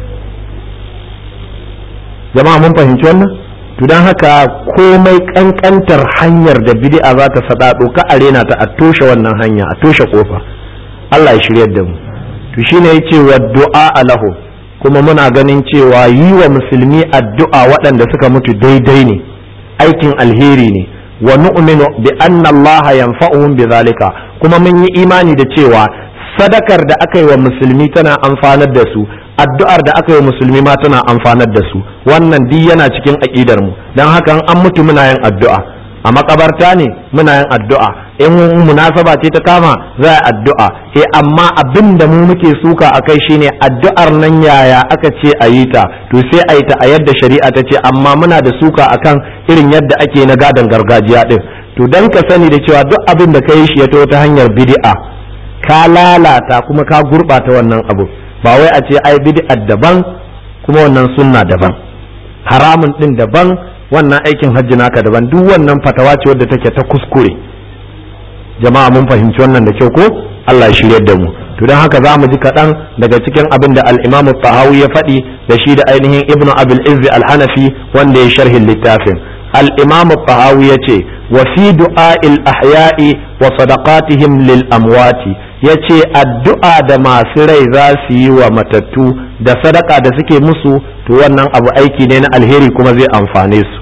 [SPEAKER 1] jama'a mun fahimci wannan to dan haka komai kankantar hanyar da bid'a za ta sadado ka arena ta a toshe wannan hanya a toshe kofa Allah ya shiryar da mu to shine yace wa du'a lahu kuma muna ganin cewa yi wa musulmi addu'a waɗanda suka mutu daidai ne aikin alheri ne wa nu'minu bi anna Allah yanfa'uhum bi zalika kuma mun yi imani da cewa sadakar da aka yi wa musulmi tana amfanar da su addu'ar da aka yi wa musulmi ma tana amfanar da su wannan duk yana cikin aqidar mu dan haka an mutu muna yin addu'a a makabarta ne muna yin addu'a in munasaba ce ta kama za a addu'a eh amma abin da mu muke suka a kai shine addu'ar nan yaya aka ce a yi ta to sai a yi ta a yadda shari'a ta ce amma muna da suka akan irin yadda ake na gadon gargajiya din to dan ka sani da cewa duk abin da ka yi shi ya ta hanyar bid'a ka lalata kuma ka gurɓata wannan abu ba wai a ce ai bid'a daban kuma wannan sunna daban haramun din daban wannan aikin hajji naka daban duk wannan fatawa ce wadda take ta kuskure jama'a mun fahimci wannan da kyau ko Allah ya shirye da mu to don haka za mu ji kaɗan daga cikin abin da al-Imam tahawi ya faɗi da shi da ainihin Ibn Abil Izz al-Hanafi wanda ya sharhin littafin al-Imam tahawi ya ce wa fi du'a'il ahya'i wa sadaqatihim lil amwati yace addu'a da masu rai za su yi wa matattu da sadaka da suke musu to wannan abu aiki ne na alheri kuma zai amfane su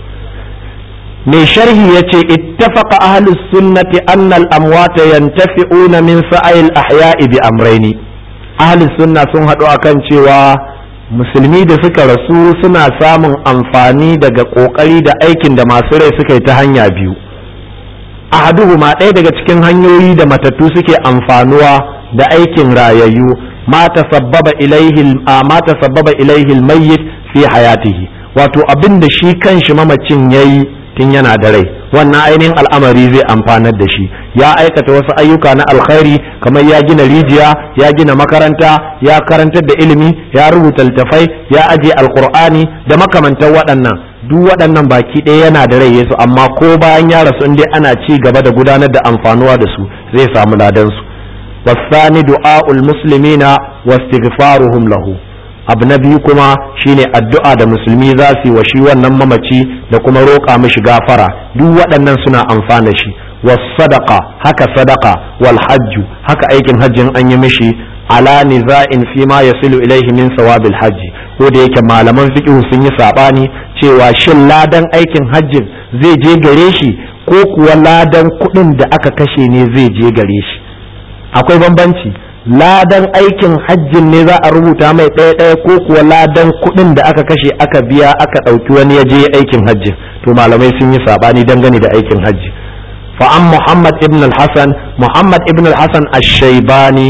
[SPEAKER 1] mai sharhi ya ce ittafaqa ahlus sunnati anna al-amwata yantafi'una min sa'il ahya'i bi amraini ahlus sunna sun haɗu akan cewa musulmi da suka rasu suna samun amfani daga ƙoƙari da aikin da masu rai suka yi ta hanya biyu ahaduhuma ɗaya daga cikin hanyoyi da matattu suke amfanuwa da aikin rayayyu ma tasabbaba ilaihi ma tasabbaba ilaihi al-mayyit fi hayatihi wato abin da shi kanshi mamacin yayi tun yana da rai wannan ainihin al'amari zai amfanar da shi ya aikata wasu ayyuka na alkhairi kamar ya gina rijiya ya gina makaranta ya karantar da ilimi ya rubuta littafai ya aje alkur'ani da makamantan waɗannan duk waɗannan baki ɗaya yana da rai yesu amma ko bayan ya rasu dai ana ci gaba da gudanar da amfanuwa da su zai samu ladan su wasani du'a'ul muslimina wastighfaruhum lahu abu na biyu kuma shine addu'a da musulmi za su yi wa shi wannan mamaci da kuma roƙa mishi gafara duk waɗannan suna amfana shi was sadaqa haka sadaqa wal hajju haka aikin hajjin an yi mishi ala niza'in fi ma yasilu ilaihi min sawabil hajji ko da yake malaman fiqh sun yi sabani cewa shin ladan aikin hajjin zai je gare shi ko kuwa ladan kuɗin da aka kashe ne zai je gare shi akwai bambanci ladan aikin hajjin ne za a rubuta mai ɗaya ɗaya ko kuwa ladan kuɗin da aka kashe aka biya aka ɗauki wani ya je aikin hajjin to malamai sun yi saɓani dangane da aikin hajji fa an muhammad ibn al-hasan muhammad ibn al-hasan ash-shaybani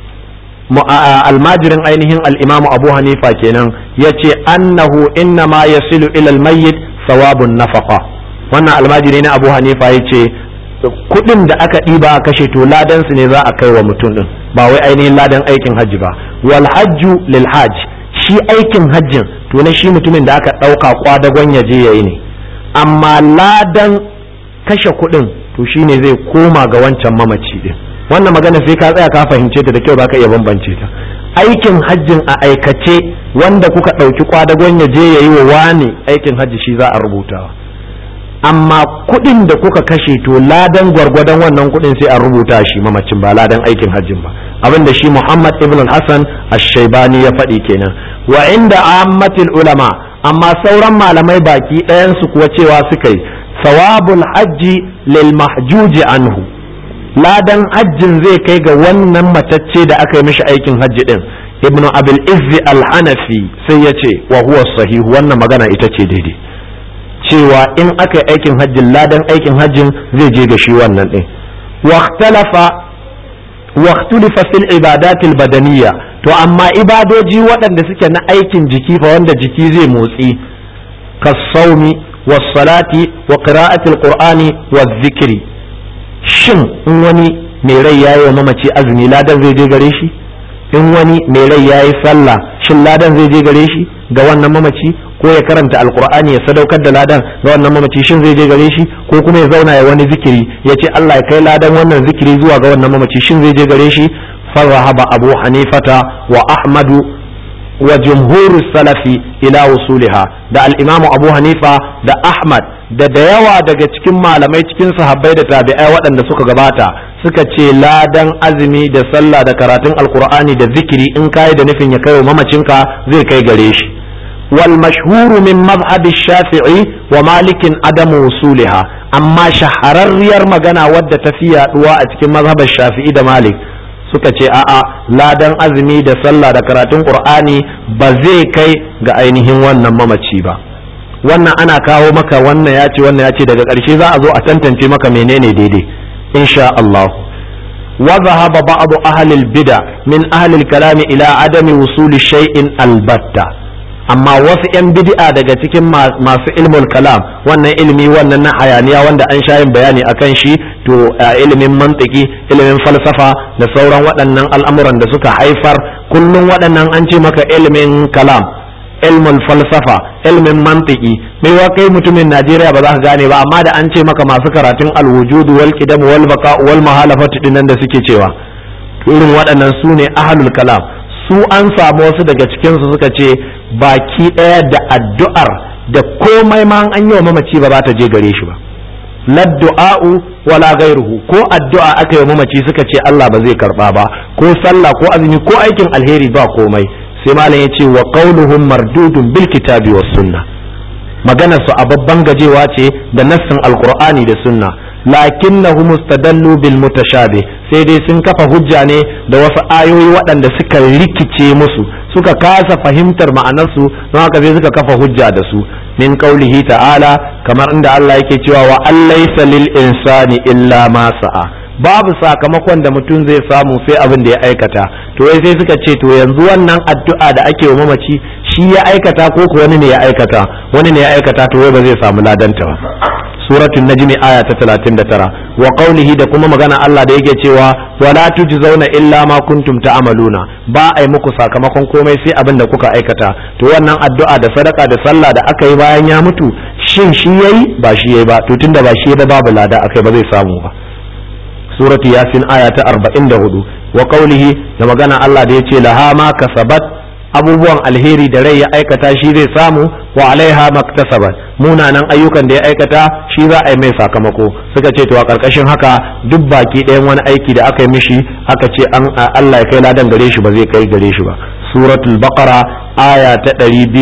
[SPEAKER 1] almajirin ainihin al-imam abu hanifa kenan yace annahu inna ma yasilu ila al-mayyit thawabun nafaqa wannan almajiri na abu hanifa yace kuɗin da aka ɗiba a kashe to ladan su ne za a kai wa mutum ɗin ba wai ainihin ladan aikin hajji ba wal hajju lil hajj shi aikin hajjin to na shi mutumin da aka ɗauka kwadagon ya je yayi ne amma ladan kashe kuɗin to shine zai koma ga wancan mamaci ɗin wannan magana sai ka tsaya ka fahimce ta da kyau baka iya bambance ta aikin hajjin a aikace wanda kuka ɗauki kwadagon ya je yayi wa wani aikin hajji shi za a rubutawa amma kuɗin da kuka kashe to ladan gwargwadon wannan kuɗin sai a rubuta shi mamacin ba ladan aikin hajjin ba abin da shi Muhammad ibn al-Hassan ash-Shaybani ya faɗi kenan wa inda ammatil ulama amma sauran malamai baki ɗayan su kuwa cewa suka yi sawabul hajji lil mahjuji anhu ladan hajjin zai kai ga wannan matacce da aka yi mishi aikin hajji din ibn abil izzi al-hanafi sai ya ce wa huwa sahihu wannan magana ita ce daidai cewa in aka yi aikin hajjin ladan aikin hajjin zai je ga shi wannan ɗin waktulifa fil ibadatil badaniya to amma ibadoji waɗanda suke na aikin jiki fa wanda jiki zai motsi kasaumi salati wa qira'atil qur'ani wa zikiri shin in wani mai rai yayi wa mamaci azumi ladan zai je gare shi in wani mai rai yayi sallah shin ladan zai je gare shi ga wannan mamaci ko ya karanta alkur'ani ya sadaukar da ladan ga wannan mamaci shin zai je gare shi ko kuma ya zauna ya wani zikiri ya ce Allah ya kai ladan wannan zikiri zuwa ga wannan mamaci shin zai je gare shi farahaba abu hanifata wa ahmadu wa jumhuru salafi ila wusuliha da al-imam abu hanifa da ahmad da da yawa daga cikin malamai cikin sahabbai da tabi'ai waɗanda suka gabata suka ce ladan azumi da sallah da karatun alkur'ani da zikiri in kai da nufin ya kai wa mamacinka zai kai gare shi والمشهور من مذهب الشافعي ومالك عدم وصولها أما شهرر مغانا ود تفيا دواء cikin مذهب الشافعي da Malik suka ce a'a ladan azumi da sallah da karatun qur'ani ba zai kai ga ainihin wannan mamaci ba wannan ana kawo maka wannan ya ce wannan ya ce daga ƙarshe za a zo a tantance maka menene daidai insha Allah wa zahaba ba'd ahli al-bid'a min ahli al-kalam ila adami wusuli shay'in albatta amma wasu 'yan bid'a daga cikin masu ilmul kalam wannan ilimi wannan na hayaniya wanda an sha yin bayani akan shi to ilimin mantiki ilimin falsafa da sauran waɗannan al'amuran da suka haifar kullum waɗannan an ce maka ilimin kalam ilmul falsafa ilmin mantiki mai wa kai mutumin Najeriya ba za ka gane ba amma da an ce maka masu karatun alwujudu wal qidam wal baqa wal mahalafatu dinnan da suke cewa irin waɗannan su ne ahlul kalam su an samu wasu daga cikin su suka ce baki ɗaya da addu'ar da komai ma an yi wa mamaci ba za ta je gare shi ba laddu'a'u wala gairuhu ko addu'a aka yi wa mamaci suka ce Allah ba zai karba ba ko sallah ko azumi ko aikin alheri ba komai sai malam ya ce wa qauluhum mardudun bil kitabi was sunna maganar su a babban gajewa ce da nassin alqur'ani da sunna lakinnahum mustadallu bil mutashabih sai dai sun kafa hujja ne da wasu ayoyi waɗanda suka rikice musu suka kasa fahimtar ma'anarsu don haka sai suka kafa hujja da su min qaulihi ta'ala kamar inda Allah yake cewa wa allaysa lil insani illa ma sa'a babu sakamakon da mutum zai samu sai abin da ya aikata to wai sai suka ce to yanzu wannan addu'a da ake wa mamaci shi ya aikata ko ko wani ne ya aikata wani ne ya aikata to wai ba zai samu ladanta ba suratul najmi aya ta 39 wa qawlihi da kuma magana Allah da yake cewa wala tujzauna illa ma kuntum ta'maluna ba ai muku sakamakon komai sai abin da kuka aikata to wannan addu'a da sadaka da sallah da aka yi bayan ya mutu shin shi yayi ba shi yayi ba to tunda ba shi ba babu lada akai ba zai samu ba suratu yasin aya ta 44 wa qawlihi da magana Allah da yace laha ma kasabat abubuwan alheri da rai ya aikata shi zai samu wa alaiha maktasabat munanan ayyukan da ya aikata shi za a yi mai sakamako suka ce to a karkashin haka duk baki ɗayan wani aiki da aka yi mishi aka ce an Allah ya kai ladan gare shi ba zai kai gare shi ba suratul baqara aya ta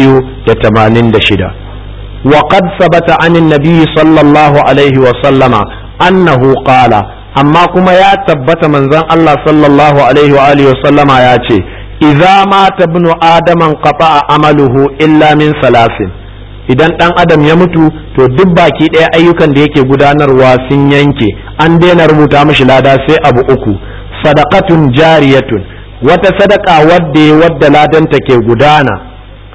[SPEAKER 1] 286 wa qad sabata anin nabiy sallallahu alaihi wa sallama annahu qala amma kuma ya tabbata manzon Allah sallallahu alaihi wa alihi wa sallama ya ce idza mata ibnu adaman qata'a amaluhu illa min salasin idan dan adam ya mutu to duk baki ɗaya ayyukan da yake gudanarwa sun yanke an daina rubuta mishi lada sai abu uku sadaqatun jariyatun wata sadaka wadda wadda ladanta ke gudana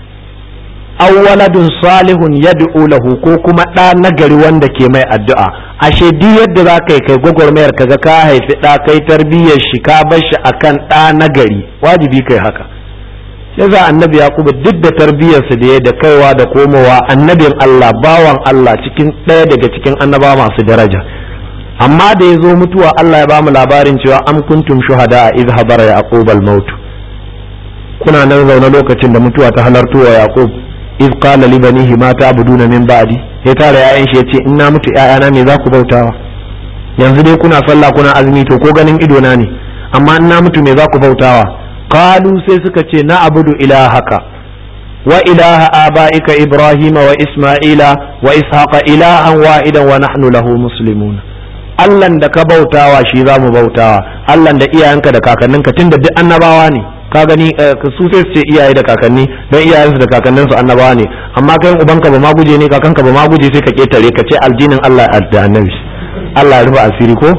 [SPEAKER 1] aw waladun salihun yad'u lahu ko kuma ɗa nagari wanda ke mai addu'a ashe duk yadda za ka yi kai gwagwarmayar kaga ka haifi ɗa kai tarbiyyar shi ka bar shi akan ɗa nagari wajibi kai haka yasa annabi yaqubu duk da tarbiyyarsa da ya da kaiwa da komowa annabin Allah bawan Allah cikin ɗaya daga cikin annaba masu daraja amma da ya zo mutuwa Allah ya ba mu labarin cewa am kuntum shuhada a idh habara yaqub al maut kuna nan zaune lokacin da mutuwa ta halarto wa yaqub iz qala li banihi ma ta'buduna min ba'di ya tara yayan shi yace in na mutu ƴaƴana me za ku bautawa yanzu dai kuna sallah kuna azumi to ko ganin ido na ne amma in na mutu me za ku bautawa qalu sai suka ce na abudu ilahaka wa ilaha abaika ibrahima wa isma'ila wa ishaqa ilahan wahidan wa nahnu lahu muslimun Allahn da ka bautawa shi za mu bautawa Allahn da iyayenka da kakanninka tunda duk annabawa ne ka gani su sai su ce iyaye da kakanni don iyayensu da kakanninsu annabawa ne amma kai ubanka ba ma guje ne kakanka ba ma guje sai ka ketare ka ce aljinin Allah da annabi Allah ya rufe asiri ko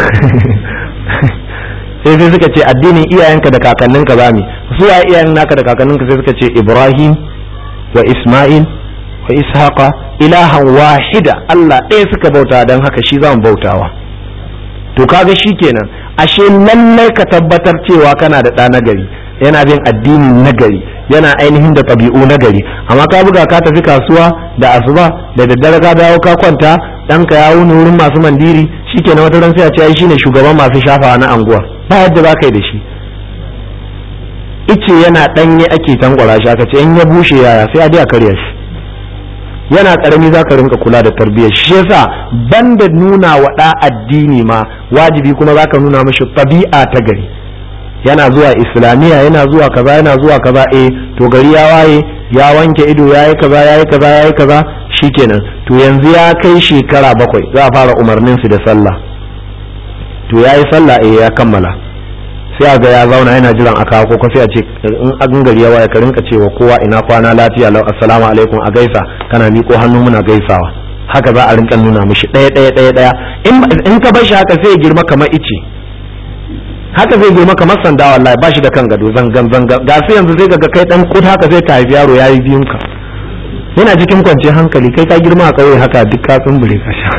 [SPEAKER 1] sai sai suka ce addinin iyayenka da kakanninka za mu su ya iyayen naka da kakanninka sai suka ce Ibrahim wa Isma'il wa Ishaqa ilahan wahida Allah ɗaya suka bauta don haka shi za mu bautawa to kaga kenan ashe lallai ka tabbatar cewa kana da ɗa nagari yana bin addini nagari yana ainihin da ɗabi'u nagari amma ka buga ka tafi kasuwa da asuba da daddare ka dawo ka kwanta ɗanka ya wuni wurin masu mandiri shikenan wata ran sai a ce ai shine shugaban masu shafawa na anguwa ba yadda za ka yi da shi ice yana ɗanye ake tankwara shi aka ce in ya bushe yaya sai a je a karya shi yana karami za ka rinka kula da tarbiyyar shi yasa banda nuna wa ɗa addini ma wajibi kuma za ka nuna mashi ɗabi'a ta gari yana zuwa islamiyya yana zuwa kaza yana zuwa kaza eh to gari ya waye ya wanke ido ya yi kaza ya yi kaza ya yi kaza shikenan to yanzu ya kai shekara bakwai za a fara umarnin su da sallah to ya yi sallah eh ya kammala sai a ga ya zauna yana jiran a kawo ko sai a ce in an gari ya waya ka rinka cewa kowa ina kwana lafiya lau assalamu alaikum a gaisa kana miƙo hannu muna gaisawa haka za a rinka nuna mishi ɗaya ɗaya ɗaya ɗaya in ka bar shi haka sai ya girma kamar ice haka zai girma kamar sanda wallahi ba shi da kan gado zangan zangan ga sai yanzu zai ga kai dan kut haka zai ka haifi yaro yayi biyun ka yana cikin kwanciyar hankali kai ka girma a kauye haka duk ka tsumbure ka sha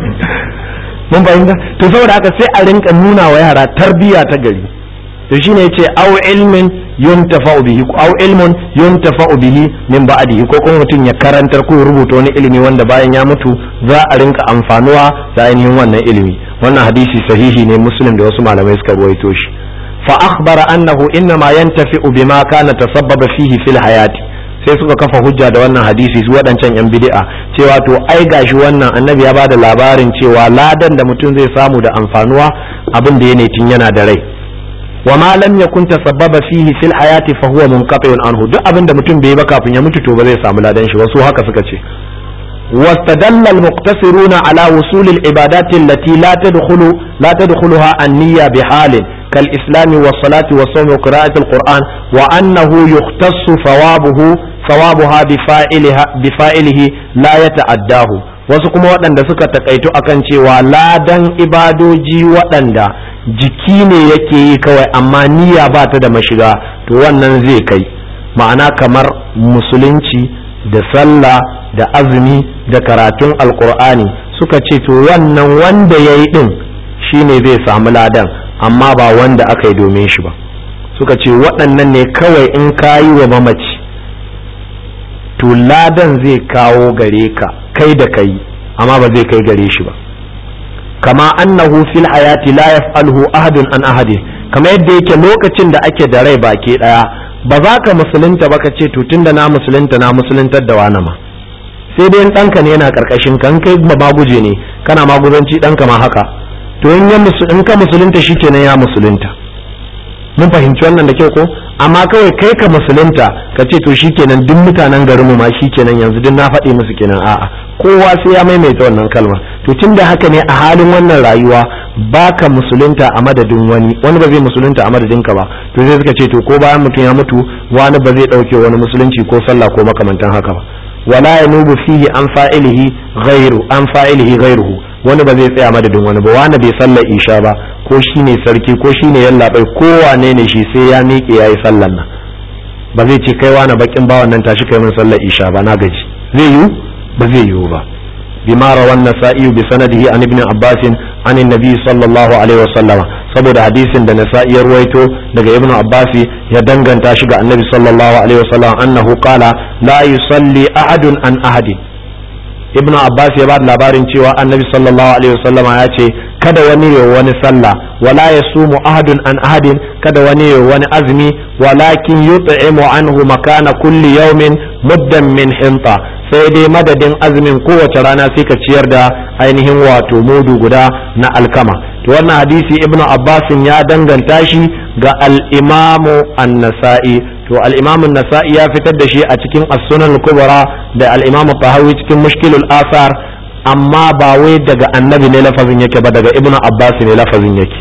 [SPEAKER 1] mun fahimta to saboda haka sai a rinka nuna wa yara tarbiyya ta gari to shine yace aw ilmin yuntafa'u bihi aw ilmun yuntafa'u bihi min ba'dihi ko kuma mutum ya karantar ko rubuta wani ilimi wanda bayan ya mutu za a rinka amfanuwa da ainihin wannan ilimi wannan hadisi sahihi ne muslim da wasu malamai suka ruwaito shi fa akhbara annahu innama yantafi'u bima kana tasabbaba fihi fil hayati sai suka kafa hujja da wannan hadisi su waɗancan yan bid'a cewa to ai gashi wannan annabi ya bada labarin cewa ladan da mutum zai samu da amfanuwa abin da ya tun yana da rai wa ma lam yakun tasabbaba fihi fil hayati fa huwa munqati'un anhu duk abin da mutum bai ba kafin ya mutu to ba zai samu ladan shi wasu haka suka ce واستدل المقتصرون على وصول العبادات التي لا تدخل لا تدخلها النية بحال كالإسلام والصلاة والصوم وقراءة القرآن وأنه يختص ثوابه ثوابها بفاعلها بفاعله لا يتعداه wasu kuma waɗanda suka takaitu akan cewa ladan ibadoji waɗanda jiki ne yake yi kawai amma niyya ba ta da mashiga to wannan zai kai ma'ana kamar musulunci da sallah da azumi da karatun alkur'ani suka ce to wannan wanda ya yi ɗin shine zai samu ladan amma ba wanda aka yi domin shi ba suka ce waɗannan ne kawai in ka yi wa mamaci to ladan zai kawo gare ka kai da kai amma ba zai kai gare shi ba kama annahu fil hayati la yaf'aluhu ahadun an ahadi kama yadda yake lokacin da ake da rai baki daya ba za ka musulunta ba ka ce to tunda na musulunta na musuluntar da wani ma sai dai ɗanka ne yana karkashin kan kai ba maguje ne kana maguzanci ɗanka ma haka to in ka musulunta shi kenan ya musulunta mun fahimci wannan da kyau ko amma kawai kai ka musulunta ka ce to shikenan duk mutanen garinmu ma shikenan yanzu duk na faɗi musu kenan a'a kowa sai ya maimaita wannan kalma to tunda haka ne a halin wannan rayuwa baka musulunta a madadin wani wani ba zai musulunta a madadin ka ba to sai suka ce to ko bayan mutum ya mutu wani ba zai ɗauke wani musulunci ko sallah ko makamantan haka ba wala yanubu fihi an fa'ilihi ghairu an fa'ilihi ghairuhu wani ba zai tsaya madadin wani ba wani bai sallar isha ba ko shi ne sarki ko shi ne yallaɓai ko wane ne shi sai ya miƙe ya yi sallar nan ba zai ce kai wani bakin bawan nan tashi kai min sallar isha ba na gaji zai yiwu ba zai yiwu ba bima rawan nasa'i bi sanadihi an ibn abbas an annabi sallallahu alaihi wasallama saboda hadisin da nasa'i ya ruwaito daga ibn abbas ya danganta shi ga annabi sallallahu alaihi wasallam annahu qala la yusalli ahadun an ahadin ibnu abbas ya ba da labarin cewa annabi sallallahu alaihi wasallam ya ce kada wani ya wani sallah wala yasumu ahadun an ahadin kada wani ya wani azumi walakin yut'imu anhu makana kulli yawmin muddan min hinta sai dai madadin azumin kowace rana sai ka ciyar da ainihin wato mudu guda na alkama to wannan hadisi ibnu abbas ya danganta shi ga al-imamu an-nasa'i to al-imam an-nasa'i ya fitar da shi a cikin as-sunan kubra da al-imam tahawi cikin mushkilul asar amma ba wai daga annabi ne lafazin yake ba daga ibnu abbas ne lafazin yake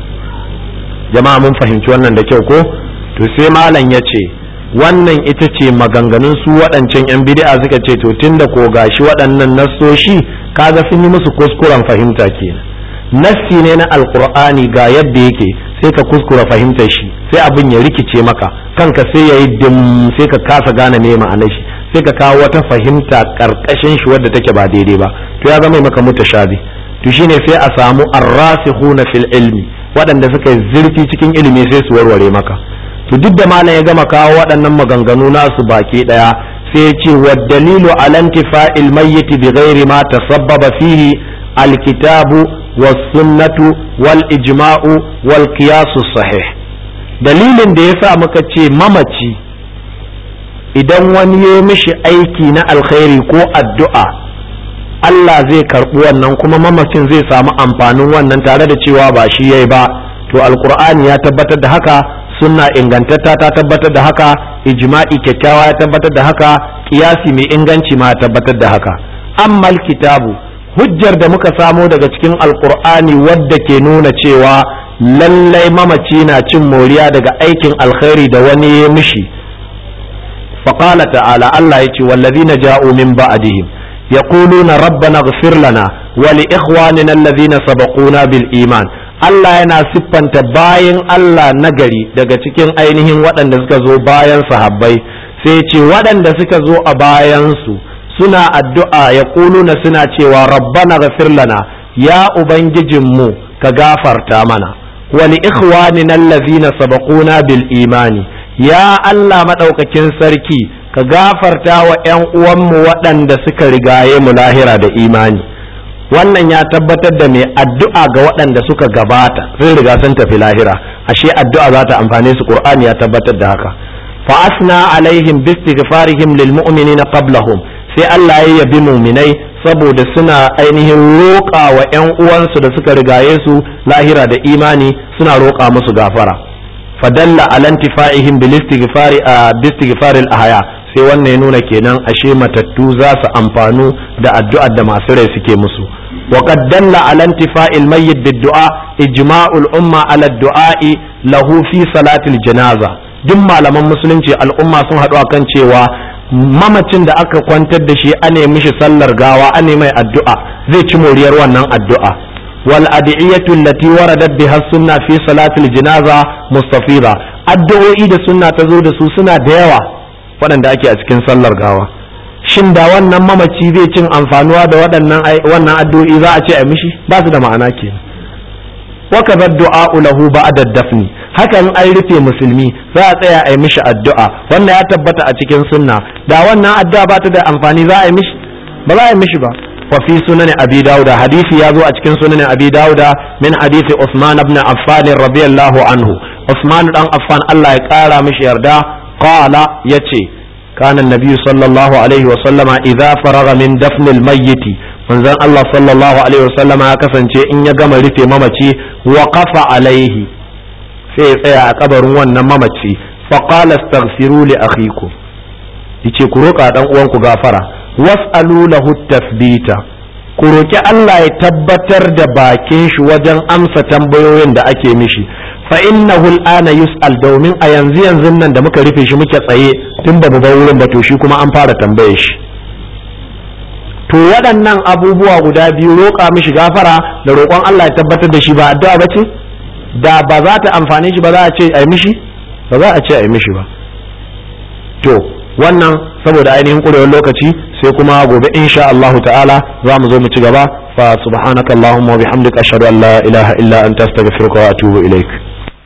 [SPEAKER 1] jama'a mun fahimci wannan da kyau ko to sai malam ya ce wannan ita ce maganganun su waɗancan yan bid'a suka ce to tunda ko gashi waɗannan nassoshi kaga sun yi musu kuskuren fahimta kenan nassi ne na alqur'ani ga yadda yake sai ka kuskura fahimtar shi sai abin ya rikice maka kanka sai ya yi dim sai ka kasa gane me ma'anar shi sai ka kawo wata fahimta karkashin shi wadda take ba daidai ba to ya zama maka mutashabi to shine sai a samu arrasikhuna fil ilmi waɗanda suka yi zurfi cikin ilimi sai su warware maka to duk da malam ya gama kawo waɗannan maganganu nasu baki ɗaya sai ya ce wa dalilu ala intifa'il mayyit bi ghairi ma tasabbaba fihi alkitabu was sunnatu wal ijma'u wal qiyasu sahih dalilin da yasa muka ce mamaci idan wani ya mishi aiki na alkhairi ko addu'a Allah zai karɓi wannan kuma mamacin zai samu amfanin wannan tare da cewa ba shi yayi ba to alkur'ani ya tabbatar da haka sunna ingantatta ta tabbatar da haka ijma'i kyakkyawa ya tabbatar da haka kiyasi mai inganci ma ya tabbatar da haka amma kitabu hujjar da muka samo daga cikin alkur'ani wadda ke nuna cewa lallai mamaci na cin moriya daga aikin alkhairi da wani ya mishi faqala ta'ala Allah yace wallazina ja'u min ba'dihim yaquluna rabbana ighfir lana wa li ikhwanina alladhina sabaquna bil iman Allah yana siffanta bayan Allah nagari daga cikin ainihin waɗanda suka zo bayan sahabbai sai ce waɗanda suka zo a bayansu suna addu'a ya na suna cewa rabbana ghafir lana ya ubangijinmu ka gafarta mana wali ikhwanina allazina sabaquna bil imani ya Allah madaukakin sarki ka gafarta wa ƴan uwanmu waɗanda suka rigaye mu lahira da imani wannan ya tabbatar da mai addu'a ga waɗanda suka gabata sun riga sun tafi lahira ashe addu'a za ta amfane su qur'ani ya tabbatar da haka fa asna alaihim bistighfarihim lil mu'minina qablahum sai Allah ya yabi muminai saboda suna ainihin roƙa wa ƴan uwansu da suka rigaye su lahira da imani suna roƙa musu gafara fadalla ala intifa'ihim bil istighfari bistighfar al ahya sai wannan ya nuna kenan ashe matattu za su amfanu da addu'ar da masu rai suke musu وقد دل على انتفاء الميت بالدعاء إجماع الأمة على الدعاء له في صلاة الجنازة duk malaman musulunci al'umma sun haɗu a kan cewa mamacin da aka kwantar da shi ane mishi sallar gawa ane mai addu'a zai ci moriyar wannan addu'a wal adiyatu allati waradat biha sunna fi salatil janaza mustafida addu'o'i da sunna ta zo da su suna da yawa waɗanda ake a cikin sallar gawa shin da wannan mamaci zai cin amfanuwa da waɗannan wannan addu'o'i za a ce a mishi ba su da ma'ana ke wa kadha du'a lahu ba'da dafni hakan an rufe musulmi za a tsaya a yi mishi addu'a wannan ya tabbata a cikin sunna da wannan addu'a ba ta da amfani za a yi mishi ba za a yi mishi ba wa fi sunan abi dauda hadisi ya zo a cikin sunan abi dauda min hadisi usman ibn affan radiyallahu anhu usman dan affan Allah ya kara mishi yarda qala yace كان النبي صلى الله عليه وسلم إذا فرغ من دفن الميت manzon Allah sallallahu alaihi wasallam ya kasance in ya gama rufe mamaci wa kafa alaihi sai ya tsaya a kabarin wannan mamaci fa qala astaghfiru li akhikum yace ku roƙa dan uwanku gafara was'alu lahu tathbita ku roki Allah ya tabbatar da bakin shi wajen amsa tambayoyin da ake mishi fa innahu al'ana yus'al domin a yanzu yanzu nan da muka rufe shi muke tsaye tun ba bar wurin ba to shi kuma an fara tambaye shi to waɗannan abubuwa guda biyu roƙa mishi gafara da roƙon Allah ya tabbatar da shi ba addu'a ba ce da ba za ta amfane shi ba za a ce a yi mishi ba za a ce a yi mishi ba to wannan saboda ainihin ƙurewar lokaci sai kuma gobe insha Allahu ta'ala za mu zo mu ci gaba fa subhanakallahumma wa bihamdika ashhadu an la ilaha illa anta astaghfiruka wa atubu ilaik